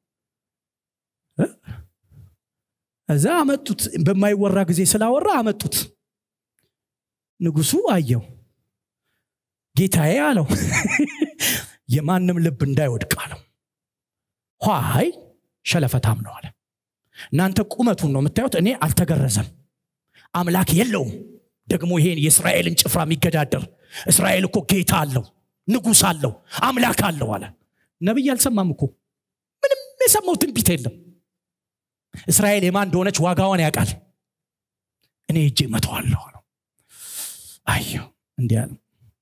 እዛ አመጡት በማይወራ ጊዜ ስላወራ አመጡት ንጉሱ አየው ጌታዬ አለው የማንም ልብ እንዳይወድቅ አለው ኋይ ሸለፈታም ነው አለ እናንተ ቁመቱን ነው የምታዩት እኔ አልተገረዘም አምላክ የለውም ደግሞ ይሄን የእስራኤልን ጭፍራ የሚገዳደር እስራኤል እኮ ጌታ አለው ንጉስ አለው አምላክ አለው አለ ነቢይ አልሰማም እኮ ምንም የሰማው ትንቢት የለም እስራኤል የማን እንደሆነች ዋጋዋን ያውቃል እኔ እጄ መተዋለሁ አለው አየሁ እንዲህ አለ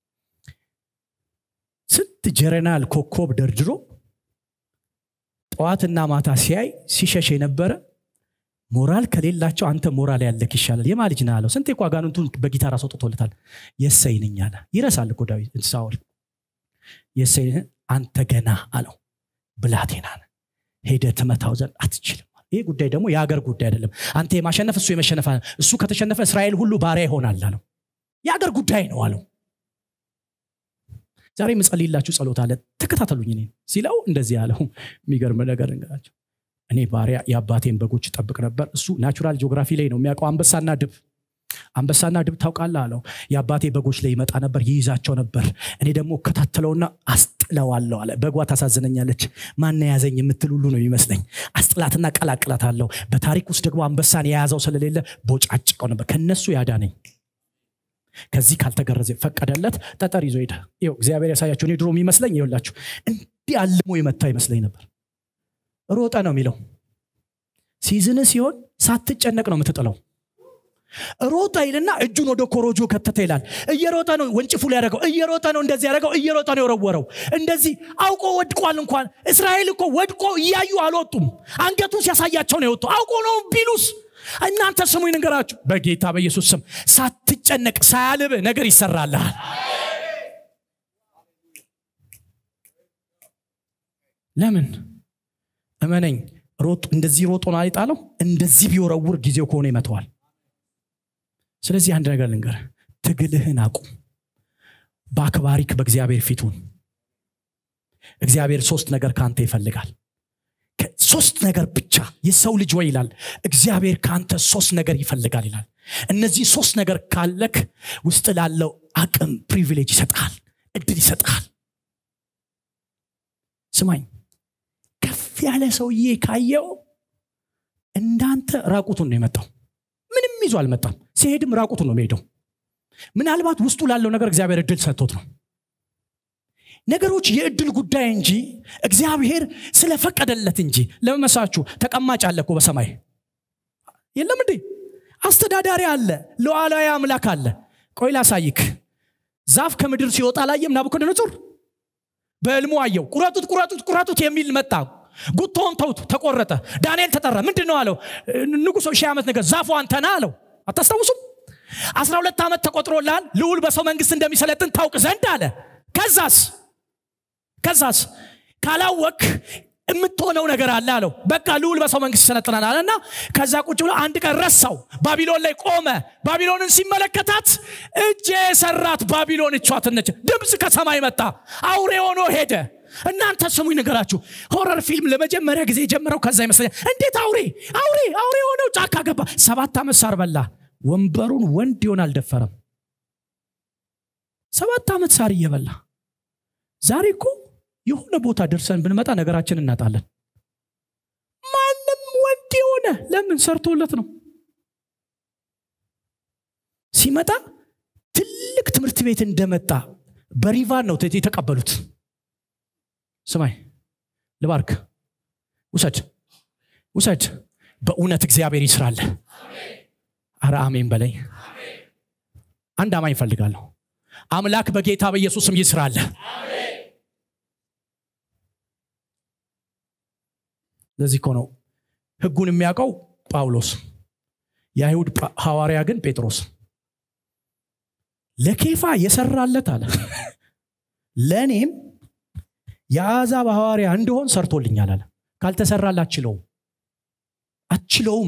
ስንት ጀረናል ኮኮብ ደርድሮ ጠዋትና ማታ ሲያይ ሲሸሽ የነበረ ሞራል ከሌላቸው አንተ ሞራል ያለክ ይሻላል የማ ልጅ ነህ አለው ስንቴ እኮ አጋንንቱን በጊታር አስወጥቶለታል የሰይ ነኝ አለ ይረሳል እኮ ዳዊት ሳውል የሰይ አንተ ገና አለው ብላቴና ነህ ሄደ ትመታው ዘንድ አትችልም ይህ ጉዳይ ደግሞ የሀገር ጉዳይ አይደለም አንተ የማሸነፍ እሱ የመሸነፍ እሱ ከተሸነፈ እስራኤል ሁሉ ባሪያ ይሆናል አለው የአገር ጉዳይ ነው አለው ዛሬ ምጸልይላችሁ ጸሎት አለ ተከታተሉኝ እኔ ሲለው እንደዚህ ያለው የሚገርም ነገር እንገራቸው እኔ ባሪያ የአባቴን በጎች ጠብቅ ነበር እሱ ናቹራል ጂኦግራፊ ላይ ነው የሚያውቀው አንበሳና ድብ አንበሳና ድብ ታውቃለህ አለው የአባቴ በጎች ላይ ይመጣ ነበር ይይዛቸው ነበር እኔ ደግሞ እከታተለውና አስጥለዋለሁ አለ በጓ ታሳዝነኛለች ማን ያዘኝ የምትል ሁሉ ነው ይመስለኝ አስጥላትና ቀላቅላት አለው በታሪክ ውስጥ ደግሞ አንበሳን የያዘው ስለሌለ ቦጫጭቀው ነበር ከነሱ ያዳነኝ ከዚህ ካልተገረዘ ፈቀደለት ጠጠር ይዞ ሄደ ይው እግዚአብሔር ያሳያችሁ እኔ ድሮ የሚመስለኝ ይውላችሁ እንዲህ አልሞ የመታ ይመስለኝ ነበር ሮጠ ነው የሚለው ሲዝን ሲሆን ሳትጨነቅ ነው የምትጥለው ሮጠ ይልና እጁን ወደ ኮሮጆ ከተተ ይላል እየሮጠ ነው ወንጭፉ ላይ ያደረገው እየሮጠ ነው እንደዚህ ያደረገው እየሮጠ ነው የወረወረው እንደዚህ አውቆ ወድቋል እንኳን እስራኤል እኮ ወድቆ እያዩ አልወጡም አንገቱን ሲያሳያቸው ነው የወጡ አውቆ ነው ቢሉስ እናንተ ስሙ ነገራችሁ በጌታ በኢየሱስ ስም ሳትጨነቅ ሳያልብ ነገር ይሰራልሃል ለምን እመነኝ ሮጥ እንደዚህ ሮጦ ነው አይጣለው እንደዚህ ቢወረውር ጊዜው ከሆነ ይመተዋል ስለዚህ አንድ ነገር ልንገር ትግልህን አቁም በአክባሪክ በእግዚአብሔር ፊቱን እግዚአብሔር ሶስት ነገር ከአንተ ይፈልጋል ሶስት ነገር ብቻ የሰው ልጅ ወይ ይላል እግዚአብሔር ከአንተ ሶስት ነገር ይፈልጋል ይላል እነዚህ ሶስት ነገር ካለክ ውስጥ ላለው አቅም ፕሪቪሌጅ ይሰጣል እድል ይሰጣል ስማኝ ከፍ ያለ ሰውዬ ካየው እንዳንተ ራቁቱን ነው የመጣው ምንም ይዞ አልመጣም ሲሄድም ራቁቱን ነው የሚሄደው ምናልባት ውስጡ ላለው ነገር እግዚአብሔር እድል ሰጥቶት ነው ነገሮች የእድል ጉዳይ እንጂ እግዚአብሔር ስለፈቀደለት እንጂ ለመመሳችሁ ተቀማጭ አለ እኮ በሰማይ የለም እንዴ አስተዳዳሪ አለ ለዋላዊ አምላክ አለ ቆይ ላሳይክ ዛፍ ከምድር ሲወጣ ላየም ናቡከደነጾር በህልሙ አየው ቁረጡት ቁረጡት ቁረጡት የሚል መጣ ጉቶውን ተውት ተቆረጠ ዳንኤል ተጠራ ምንድን ነው አለው ንጉሶ ሺህ ዓመት ነገር ዛፉ አንተና አለው አታስታውሱም አስራ ሁለት ዓመት ተቆጥሮላል ልውል በሰው መንግስት እንደሚሰለጥን ታውቅ ዘንድ አለ ከዛስ ከዛስ ካላወክ የምትሆነው ነገር አለ አለው በቃ ልውል በሰው መንግስት ይሰለጥናል አለና ከዛ ቁጭ ብሎ አንድ ቀን ረሳው ባቢሎን ላይ ቆመ ባቢሎንን ሲመለከታት እጄ የሰራት ባቢሎን እቿትነች ድምፅ ከሰማይ መጣ አውሬ ሆኖ ሄደ እናንተ ስሙኝ ነገራችሁ ሆረር ፊልም ለመጀመሪያ ጊዜ የጀመረው ከዛ ይመስለኛል እንዴት አውሬ አውሬ አውሬ ሆነው ጫካ ገባ ሰባት ዓመት ሳር በላ ወንበሩን ወንድ ይሆን አልደፈረም ሰባት ዓመት ሳር እየበላ ዛሬ እኮ የሆነ ቦታ ደርሰን ብንመጣ ነገራችን እናጣለን ማንም ወንድ የሆነ ለምን ሰርቶለት ነው ሲመጣ ትልቅ ትምህርት ቤት እንደመጣ በሪቫን ነው የተቀበሉት ስማይ ልባርክ ውሰድ ውሰድ በእውነት እግዚአብሔር ይስራለ አረ አሜን በለኝ አንድ አማኝ እፈልጋለሁ አምላክ በጌታ በኢየሱስም ይስራለ ለዚህ እኮ ነው ህጉን የሚያውቀው ጳውሎስ የአይሁድ ሐዋርያ ግን ጴጥሮስ ለኬፋ የሰራለት አለ ለእኔም የአሕዛብ ሐዋርያ እንደሆን ሰርቶልኛል አለ ካልተሰራል አችለውም አችለውም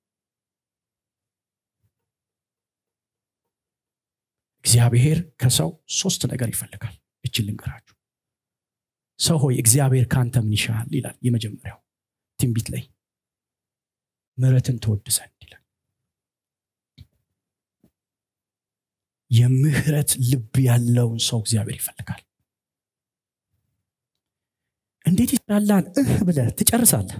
እግዚአብሔር ከሰው ሶስት ነገር ይፈልጋል እችን ልንገራችሁ ሰው ሆይ እግዚአብሔር ከአንተ ምን ይሻል ይላል የመጀመሪያው ትንቢት ላይ ምረትን ትወድ ዘንድ ይላል የምህረት ልብ ያለውን ሰው እግዚአብሔር ይፈልጋል እንዴት ይስራላን እህ ብለ ትጨርሳለህ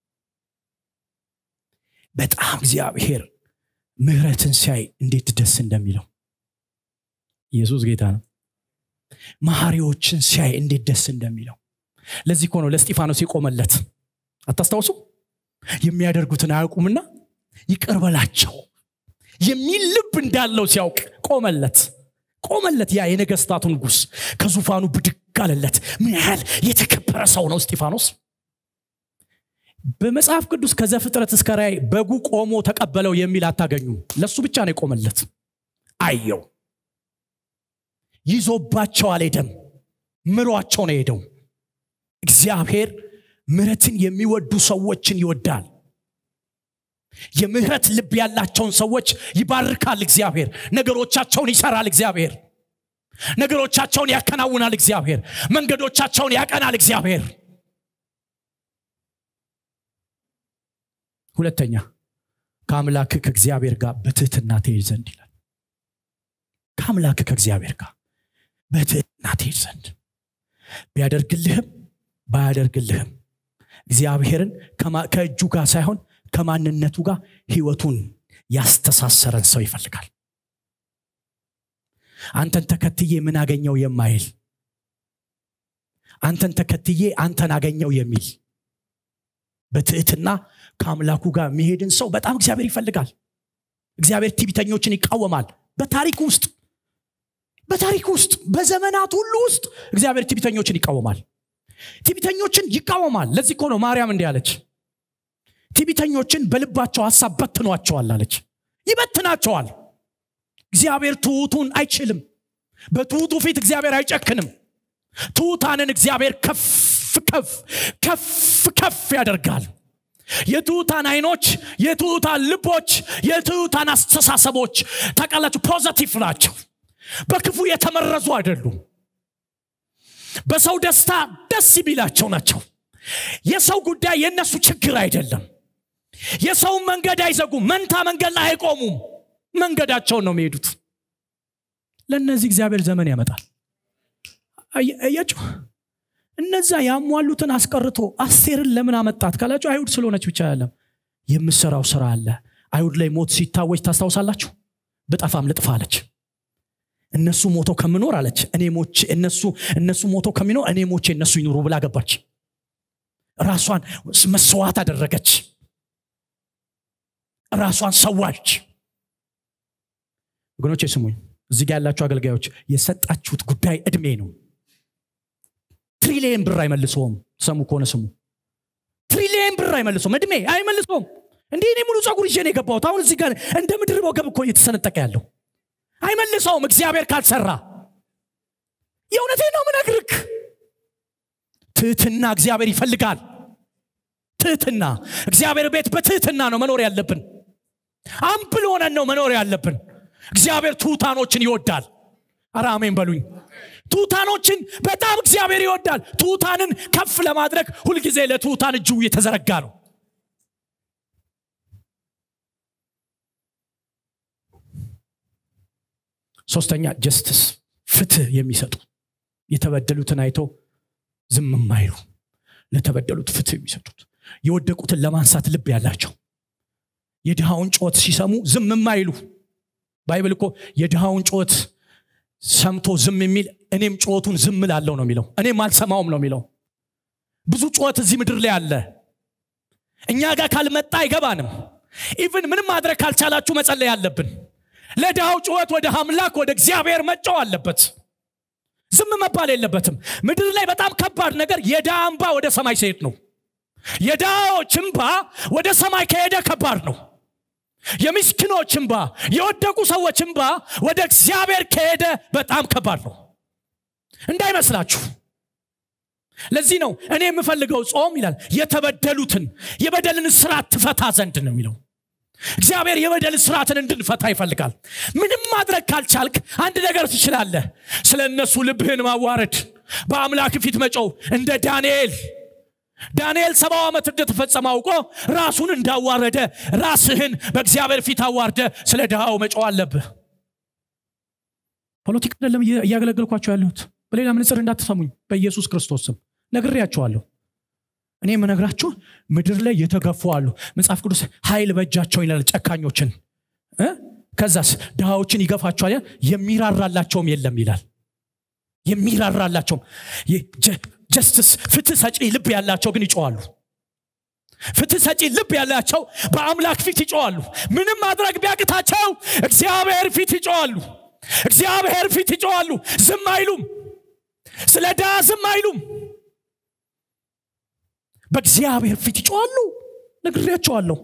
በጣም እግዚአብሔር ምህረትን ሲያይ እንዴት ደስ እንደሚለው ኢየሱስ ጌታ ነው መሐሪዎችን ሲያይ እንዴት ደስ እንደሚለው ለዚህ እኮ ነው ለስጢፋኖስ የቆመለት አታስታውሱ የሚያደርጉትን አያውቁምና ይቅር በላቸው የሚል ልብ እንዳለው ሲያውቅ ቆመለት ቆመለት ያ የነገስታቱ ንጉስ ከዙፋኑ ብድግ አለለት ምን ያህል የተከበረ ሰው ነው እስጢፋኖስ በመጽሐፍ ቅዱስ ከዘፍጥረት እስከ ራይ በጉ ቆሞ ተቀበለው የሚል አታገኙም ለሱ ብቻ ነው የቆመለት አየው ይዞባቸው አልሄደም ምሯቸው ነው ሄደው እግዚአብሔር ምረትን የሚወዱ ሰዎችን ይወዳል የምህረት ልብ ያላቸውን ሰዎች ይባርካል እግዚአብሔር ነገሮቻቸውን ይሰራል እግዚአብሔር ነገሮቻቸውን ያከናውናል እግዚአብሔር መንገዶቻቸውን ያቀናል እግዚአብሔር ሁለተኛ ከአምላክ ከእግዚአብሔር ጋር በትህትና ትሄድ ዘንድ ይላል ከአምላክ ከእግዚአብሔር ጋር በትህትና ትሄድ ዘንድ ቢያደርግልህም ባያደርግልህም እግዚአብሔርን ከእጁ ጋር ሳይሆን ከማንነቱ ጋር ህይወቱን ያስተሳሰረን ሰው ይፈልጋል አንተን ተከትዬ ምን አገኘው የማይል አንተን ተከትዬ አንተን አገኘው የሚል በትዕትና ከአምላኩ ጋር የሚሄድን ሰው በጣም እግዚአብሔር ይፈልጋል እግዚአብሔር ቲቢተኞችን ይቃወማል በታሪክ ውስጥ በታሪክ ውስጥ በዘመናት ሁሉ ውስጥ እግዚአብሔር ቲቢተኞችን ይቃወማል ቲቢተኞችን ይቃወማል ለዚህ እኮ ነው ማርያም እንዲህ አለች ቲቢተኞችን በልባቸው ሀሳብ በትኗቸዋል አለች ይበትናቸዋል እግዚአብሔር ትሑቱን አይችልም በትሑቱ ፊት እግዚአብሔር አይጨክንም ትሑታንን እግዚአብሔር ከፍ ከፍ ከፍ ከፍ ያደርጋል የትሑታን አይኖች የትሑታን ልቦች የትሑታን አስተሳሰቦች ታቃላችሁ ፖዘቲቭ ናቸው በክፉ የተመረዙ አይደሉም በሰው ደስታ ደስ የሚላቸው ናቸው የሰው ጉዳይ የእነሱ ችግር አይደለም የሰውን መንገድ አይዘጉም መንታ መንገድ ላይ አይቆሙም መንገዳቸውን ነው የሚሄዱት ለእነዚህ እግዚአብሔር ዘመን ያመጣል እያችሁ እነዛ ያሟሉትን አስቀርቶ አስቴርን ለምን አመጣት ካላችሁ አይሁድ ስለሆነች ብቻ ያለም የምሰራው ስራ አለ አይሁድ ላይ ሞት ሲታወጅ ታስታውሳላችሁ ብጠፋም ልጥፋ አለች እነሱ ሞተው ከምኖር አለች እኔ ሞቼ እነሱ እነሱ ሞተው ከሚኖር እኔ ሞቼ እነሱ ይኑሩ ብላ ገባች ራሷን መስዋዕት አደረገች ራሷን ሰዋች ወገኖቼ ስሙኝ እዚህ ጋ ያላችሁ አገልጋዮች የሰጣችሁት ጉዳይ እድሜ ነው ትሪሊየን ብር አይመልሰውም ሰሙ ከሆነ ስሙ ትሪሊየን ብር አይመልሰውም እድሜ አይመልሰውም እንዲህ እኔ ሙሉ ጸጉር ይዤ ነው የገባሁት አሁን እዚህ ጋር እንደ ምድር ወገብ እኮ እየተሰነጠቀ ያለው አይመልሰውም እግዚአብሔር ካልሰራ የእውነቴ ነው ምነግርክ ትህትና እግዚአብሔር ይፈልጋል ትህትና እግዚአብሔር ቤት በትህትና ነው መኖር ያለብን አምብል ሆነን ነው መኖር ያለብን እግዚአብሔር ትሑታኖችን ይወዳል አረ አሜን በሉኝ ትሑታኖችን በጣም እግዚአብሔር ይወዳል ትሑታንን ከፍ ለማድረግ ሁልጊዜ ለትሑታን እጅው የተዘረጋ ነው ሶስተኛ ጀስትስ ፍትህ የሚሰጡ የተበደሉትን አይቶ ዝም የማይሉ ለተበደሉት ፍትህ የሚሰጡት የወደቁትን ለማንሳት ልብ ያላቸው የድሃውን ጮት ሲሰሙ ዝም የማይሉ ባይብል እኮ የድሃውን ጮት ሰምቶ ዝም የሚል እኔም ጮቱን ዝም ላለው ነው የሚለው እኔም አልሰማውም ነው የሚለው ብዙ ጮት እዚህ ምድር ላይ አለ እኛ ጋር ካልመጣ አይገባንም ኢቭን ምንም ማድረግ ካልቻላችሁ መጸለይ አለብን ለድሃው ጩኸት ወደ አምላክ ወደ እግዚአብሔር መጫው አለበት ዝም መባል የለበትም ምድር ላይ በጣም ከባድ ነገር የድሃ እንባ ወደ ሰማይ ሲሄድ ነው የድሃዎች እንባ ወደ ሰማይ ከሄደ ከባድ ነው የምስኪኖች እንባ የወደቁ ሰዎች እንባ ወደ እግዚአብሔር ከሄደ በጣም ከባድ ነው እንዳይመስላችሁ ለዚህ ነው እኔ የምፈልገው ጾም ይላል የተበደሉትን የበደልን ስርዓት ትፈታ ዘንድ ነው የሚለው እግዚአብሔር የበደል ስርዓትን እንድንፈታ ይፈልጋል ምንም ማድረግ ካልቻልክ አንድ ነገር ትችላለህ ስለ እነሱ ልብህን ማዋረድ በአምላክ ፊት መጮው እንደ ዳንኤል ዳንኤል ሰባው ዓመት እንደተፈጸመ አውቆ ራሱን እንዳዋረደ ራስህን በእግዚአብሔር ፊት አዋርደ ስለ ድሃው መጮው አለብህ ፖለቲካ አይደለም እያገለገልኳቸው ያለሁት በሌላ ምንጽር እንዳትሰሙኝ በኢየሱስ ክርስቶስ ስም ነግሬያቸዋለሁ እኔ የምነግራችሁ ምድር ላይ የተገፉ አሉ መጽሐፍ ቅዱስ ኃይል በእጃቸው ይላል ጨካኞችን ከዛስ ድሃዎችን ይገፋቸዋል የሚራራላቸውም የለም ይላል የሚራራላቸውም ጀስትስ ፍትህ ሰጪ ልብ ያላቸው ግን ይጮዋሉ ፍትህ ሰጪ ልብ ያላቸው በአምላክ ፊት ይጮዋሉ ምንም ማድረግ ቢያቅታቸው እግዚአብሔር ፊት ይጮዋሉ እግዚአብሔር ፊት ይጮዋሉ ዝም አይሉም ስለ ድሃ ዝም አይሉም በእግዚአብሔር ፊት ይጮዋሉ ነግሬያቸዋለሁ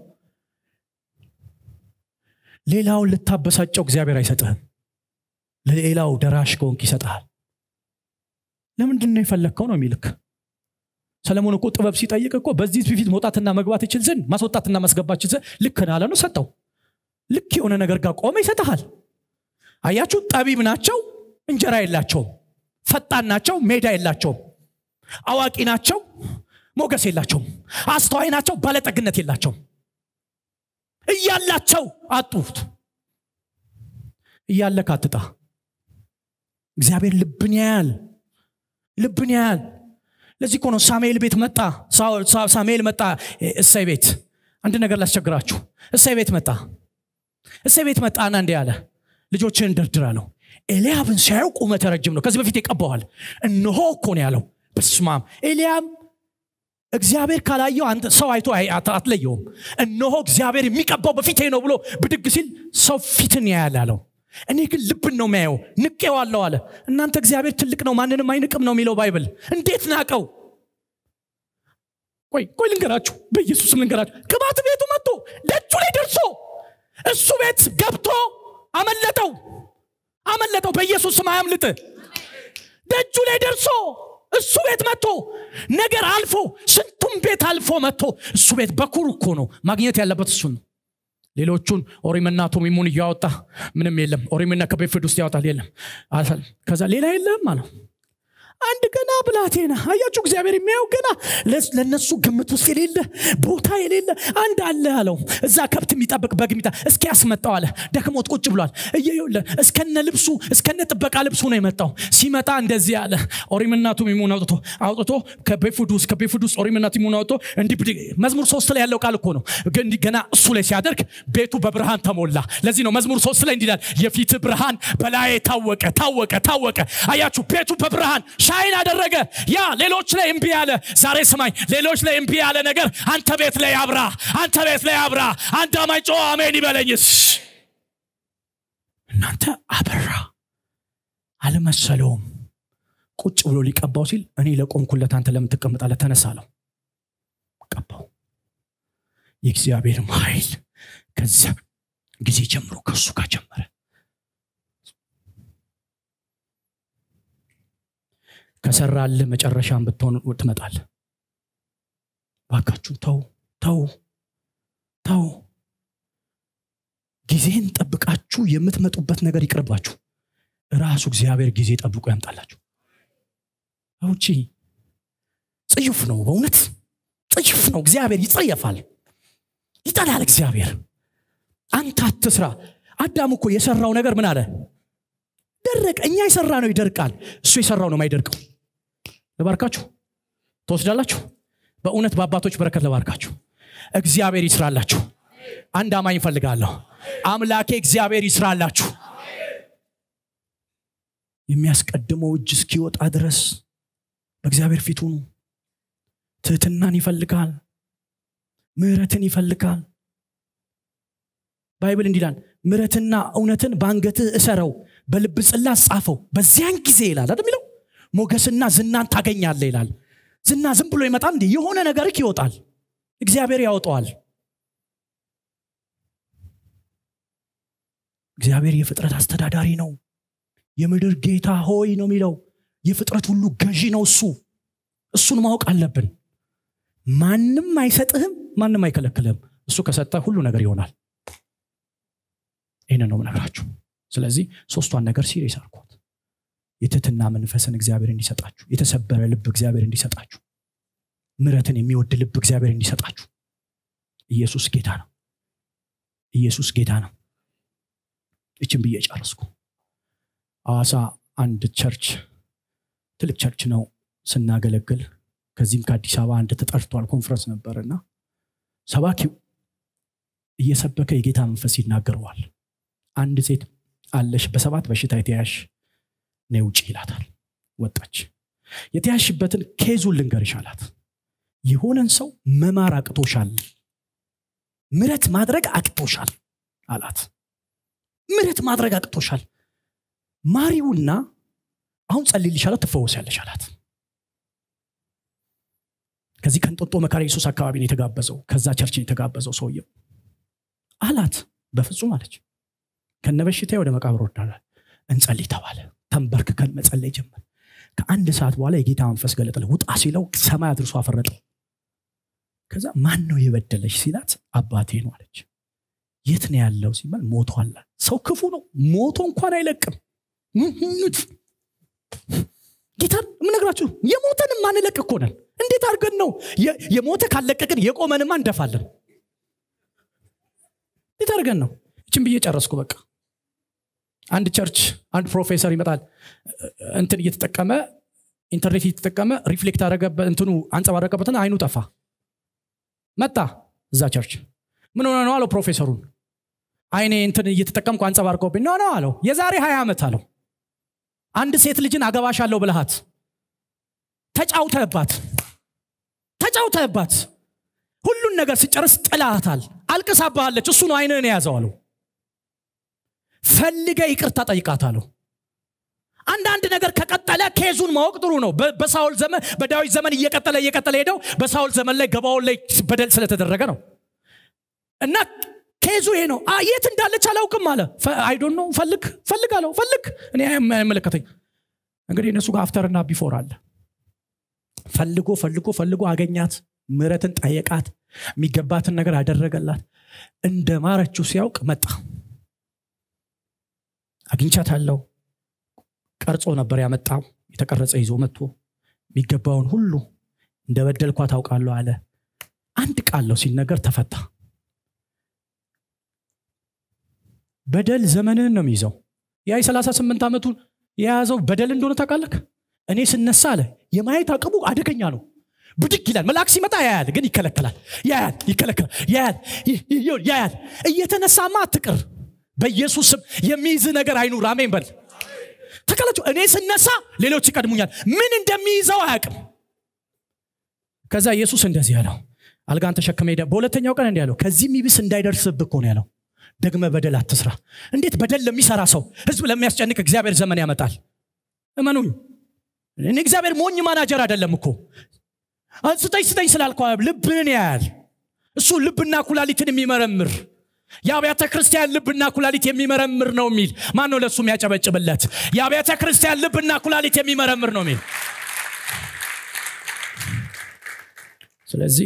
ሌላውን ልታበሳጨው እግዚአብሔር አይሰጥህም ለሌላው ደራሽ ከሆንክ ይሰጥሃል ለምንድን ነው የፈለግከው ነው የሚልክ ሰለሞን እኮ ጥበብ ሲጠይቅ እኮ በዚህ ፊት መውጣትና መግባት ይችል ዘንድ ማስወጣትና ማስገባት ይችል ዘንድ ልክ ናለ ነው ሰጠው ልክ የሆነ ነገር ጋር ቆመ ይሰጠሃል አያችሁ ጠቢብ ናቸው እንጀራ የላቸውም ፈጣን ናቸው ሜዳ የላቸውም አዋቂ ናቸው ሞገስ የላቸውም አስተዋይ ናቸው ባለጠግነት የላቸውም እያላቸው አጡት እያለ ካትጣ እግዚአብሔር ልብን ያያል ልብን ያያል ለዚህ እኮ ነው ሳሙኤል ቤት መጣ ሳሙኤል መጣ እሰይ ቤት አንድ ነገር ላስቸግራችሁ እሰይ ቤት መጣ እሰይ ቤት መጣና እንዲህ አለ ልጆችን ደርድር አለው ኤልያብን ሲያየው ቁመተ ረጅም ነው ከዚህ በፊት ይቀባዋል እነሆ እኮ ነው ያለው በስማም ኤልያብ እግዚአብሔር ካላየው አንተ ሰው አይቶ አትለየውም እነሆ እግዚአብሔር የሚቀባው በፊቴ ነው ብሎ ብድግ ሲል ሰው ፊትን ያያል አለው እኔ ግን ልብን ነው የሚያየው ንቄዋለሁ አለ እናንተ እግዚአብሔር ትልቅ ነው ማንንም አይንቅም ነው የሚለው ባይብል እንዴት ናቀው ቆይ ቆይ ልንገራችሁ በኢየሱስም ልንገራችሁ ቅባት ቤቱ መጥቶ ደጁ ላይ ደርሶ እሱ ቤት ገብቶ አመለጠው አመለጠው በኢየሱስ ስም አያምልጥ ደጁ ላይ ደርሶ እሱ ቤት መጥቶ ነገር አልፎ ስንቱም ቤት አልፎ መጥቶ እሱ ቤት በኩር እኮ ነው ማግኘት ያለበት እሱ ነው ሌሎቹን ኦሪምና ቱሚሙን እያወጣ ምንም የለም ኦሪምና ከቤፍድ ውስጥ ያወጣል የለም ከዛ ሌላ የለም አለው አንድ ገና ብላቴና አያችሁ እግዚአብሔር የሚያየው ገና ለነሱ ግምት ውስጥ የሌለ ቦታ የሌለ አንድ አለ አለው እዛ ከብት የሚጠብቅ በግ የሚጣ እስኪ ያስመጣው አለ ደክሞት ቁጭ ብሏል እየየለ እስከነ ልብሱ እስከነ ጥበቃ ልብሱ ነው የመጣው ሲመጣ እንደዚህ አለ ኦሪምና ቱሚሙን አውጥቶ አውጥቶ ከቤፉድ ውስጥ ከቤፉድ ውስጥ ኦሪምና ቱሚሙን አውጥቶ እንዲህ ብድግ መዝሙር ሶስት ላይ ያለው ቃል እኮ ነው ገና እሱ ላይ ሲያደርግ ቤቱ በብርሃን ተሞላ ለዚህ ነው መዝሙር ሶስት ላይ እንዲላል የፊት ብርሃን በላይ ታወቀ ታወቀ ታወቀ አያችሁ ቤቱ በብርሃን ሻይን አደረገ ያ ሌሎች ላይ እምቢ ያለ ዛሬ ስማኝ ሌሎች ላይ እምቢ ያለ ነገር አንተ ቤት ላይ አብራ አንተ ቤት ላይ አብራ አንድ አማኝ ጮ አሜን ይበለኝስ እናንተ አበራ አልመሰለውም ቁጭ ብሎ ሊቀባው ሲል እኔ ለቆምኩለት አንተ ለምን ትቀምጣለህ ተነሳለው ቀባው የእግዚአብሔርም ኃይል ከዚያ ጊዜ ጀምሮ ከእሱ ጋር ጀመረ ከሰራል መጨረሻን ብትሆን ትመጣል ባካችሁ ተው ተው ተው ጊዜን ጠብቃችሁ የምትመጡበት ነገር ይቅርባችሁ ራሱ እግዚአብሔር ጊዜ ጠብቆ ያምጣላችሁ ውጪ ጽዩፍ ነው በእውነት ጽዩፍ ነው እግዚአብሔር ይጸየፋል ይጠላል እግዚአብሔር አንተ አትስራ አዳም እኮ የሰራው ነገር ምን አለ ደረቅ እኛ የሰራ ነው ይደርቃል እሱ የሰራው ነው ማይደርቀው ልባርካችሁ ትወስዳላችሁ በእውነት በአባቶች በረከት ልባርካችሁ እግዚአብሔር ይስራላችሁ አንድ አማኝ ይፈልጋለሁ አምላኬ እግዚአብሔር ይስራላችሁ የሚያስቀድመው እጅ እስኪወጣ ድረስ በእግዚአብሔር ፊት ሁኑ ትህትናን ይፈልጋል ምህረትን ይፈልጋል ባይብል እንዲላል ምረትና እውነትን በአንገትህ እሰረው በልብ ጽላት ጻፈው በዚያን ጊዜ ይላል አይደል የሚለው ሞገስና ዝናን ታገኛለ ይላል ዝና ዝም ብሎ ይመጣል እንዲ የሆነ ነገርክ ይወጣል እግዚአብሔር ያወጣዋል እግዚአብሔር የፍጥረት አስተዳዳሪ ነው የምድር ጌታ ሆይ ነው የሚለው የፍጥረት ሁሉ ገዢ ነው እሱ እሱን ማወቅ አለብን ማንም አይሰጥህም ማንም አይከለክልህም እሱ ከሰጠ ሁሉ ነገር ይሆናል ይህንን ነው ምነግራችሁ ስለዚህ ሶስቷን ነገር ሲሪየስ አርኳት የትትና መንፈስን እግዚአብሔር እንዲሰጣችሁ የተሰበረ ልብ እግዚአብሔር እንዲሰጣችሁ ምረትን የሚወድ ልብ እግዚአብሔር እንዲሰጣችሁ ኢየሱስ ጌታ ነው ኢየሱስ ጌታ ነው እችን ብዬ ጨረስኩ አዋሳ አንድ ቸርች ትልቅ ቸርች ነው ስናገለግል ከዚህም ከአዲስ አበባ አንድ ተጠርቷል ኮንፈረንስ ነበር እና ሰባኪው እየሰበከ የጌታ መንፈስ ይናገረዋል አንድ ሴት አለሽ በሰባት በሽታ የተያሽ ነ ውጭ ይላታል ወጣች የተያሽበትን ኬዙን ልንገርሽ አላት የሆነን ሰው መማር አቅቶሻል ምረት ማድረግ አቅቶሻል አላት ምረት ማድረግ አቅቶሻል ማሪውና አሁን ጸልይልሻለሁ ትፈወሳለሽ አላት ከዚህ ከንጦጦ መካሪ ኢየሱስ አካባቢ ነው የተጋበዘው ከዛ ቸርች ነው የተጋበዘው ሰውየው አላት በፍጹም አለች ከነበሽታ ወደ መቃብር ወዳላል እንጸልይ ተባለ ተንበርክከን መጸለይ ጀመር ከአንድ ሰዓት በኋላ የጌታ መንፈስ ገለጠለ ውጣ ሲለው ሰማይ አድርሶ አፈረጠው ከዛ ማን ነው የበደለች ሲላት አባቴ ነው አለች የት ነው ያለው ሲባል ሞቷል ሰው ክፉ ነው ሞቶ እንኳን አይለቅም ጌታን የምነግራችሁ የሞተን ማንለቅ እኮ ነን እንዴት አድርገን ነው የሞተ ካለቀቅን የቆመንማ እንደፋለን እንዴት አድርገን ነው እችን ብዬ ጨረስኩ በቃ አንድ ቸርች አንድ ፕሮፌሰር ይመጣል እንትን እየተጠቀመ ኢንተርኔት እየተጠቀመ ሪፍሌክት አረገበት እንትኑ አንጸባረቀበትና አይኑ ጠፋ መጣ እዛ ቸርች ምን ሆነ ነው አለው ፕሮፌሰሩን አይኔ እንትን እየተጠቀምኩ አንጸባርቀውብኝ ነው ነው አለው የዛሬ ሀያ ዓመት አለው አንድ ሴት ልጅን አገባሻለሁ ብልሃት ተጫውተህባት ተጫውተህባት ሁሉን ነገር ስጨርስ ጥላታል አልቅሳባሃለች እሱ ነው አይንህን የያዘው አለው ፈልገ ይቅርታ ጠይቃት አለው አንዳንድ ነገር ከቀጠለ ኬዙን ማወቅ ጥሩ ነው በሳውል ዘመን በዳዊት ዘመን እየቀጠለ እየቀጠለ ሄደው በሳውል ዘመን ላይ ገባውን ላይ በደል ስለተደረገ ነው እና ኬዙ ይሄ ነው የት እንዳለች አላውቅም አለ አይዶን ነው ፈልግ ፈልግ አለው ፈልግ እኔ አይመለከተኝ እንግዲህ እነሱ ጋር አፍተርና ቢፎር አለ ፈልጎ ፈልጎ ፈልጎ አገኛት ምረትን ጠየቃት የሚገባትን ነገር አደረገላት እንደ ማረችው ሲያውቅ መጣ አግኝቻት አለው ቀርጾ ነበር ያመጣው የተቀረጸ ይዞ መጥቶ የሚገባውን ሁሉ እንደ በደልኳ ታውቃለሁ አለ አንድ ቃለው ሲነገር ተፈታ በደል ዘመንህን ነው የሚይዘው ያ የ38 ዓመቱን የያዘው በደል እንደሆነ ታውቃለህ እኔ ስነሳ አለ የማየት አቅሙ አደገኛ ነው ብድግ ይላል መልአክ ሲመጣ ያያል ግን ይከለከላል ያያል ይከለከላል ያያል ያያል እየተነሳማ አትቅር በኢየሱስ ስም የሚይዝ ነገር አይኑር አሜን በል ተቀላቸው እኔ ስነሳ ሌሎች ይቀድሙኛል ምን እንደሚይዘው አያውቅም ከዛ ኢየሱስ እንደዚህ ያለው አልጋን ተሸክመ ሄደ በሁለተኛው ቀን እንዲህ ያለው ከዚህ የሚብስ እንዳይደርስብህ እኮ ነው ያለው ደግመ በደል አትስራ እንዴት በደል ለሚሰራ ሰው ህዝብ ለሚያስጨንቅ እግዚአብሔር ዘመን ያመጣል እመኑኝ እኔ እግዚአብሔር ሞኝ ማናጀር አይደለም እኮ ስጠኝ ስጠኝ ስላልኳ ልብን ያያል እሱ ልብና ኩላሊትን የሚመረምር የአብያተ ክርስቲያን ልብና ኩላሊት የሚመረምር ነው የሚል ማን ነው ለእሱ የሚያጨበጭብለት የአብያተ ክርስቲያን ልብና ኩላሊት የሚመረምር ነው የሚል ስለዚህ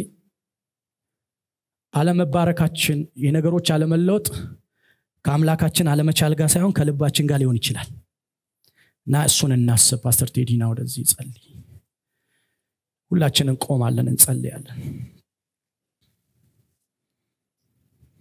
አለመባረካችን የነገሮች አለመለወጥ ከአምላካችን አለመቻል ጋር ሳይሆን ከልባችን ጋር ሊሆን ይችላል እና እሱን እናስብ ፓስተር ቴዲና ወደዚህ ጸልይ ሁላችን እንቆማለን እንጸልያለን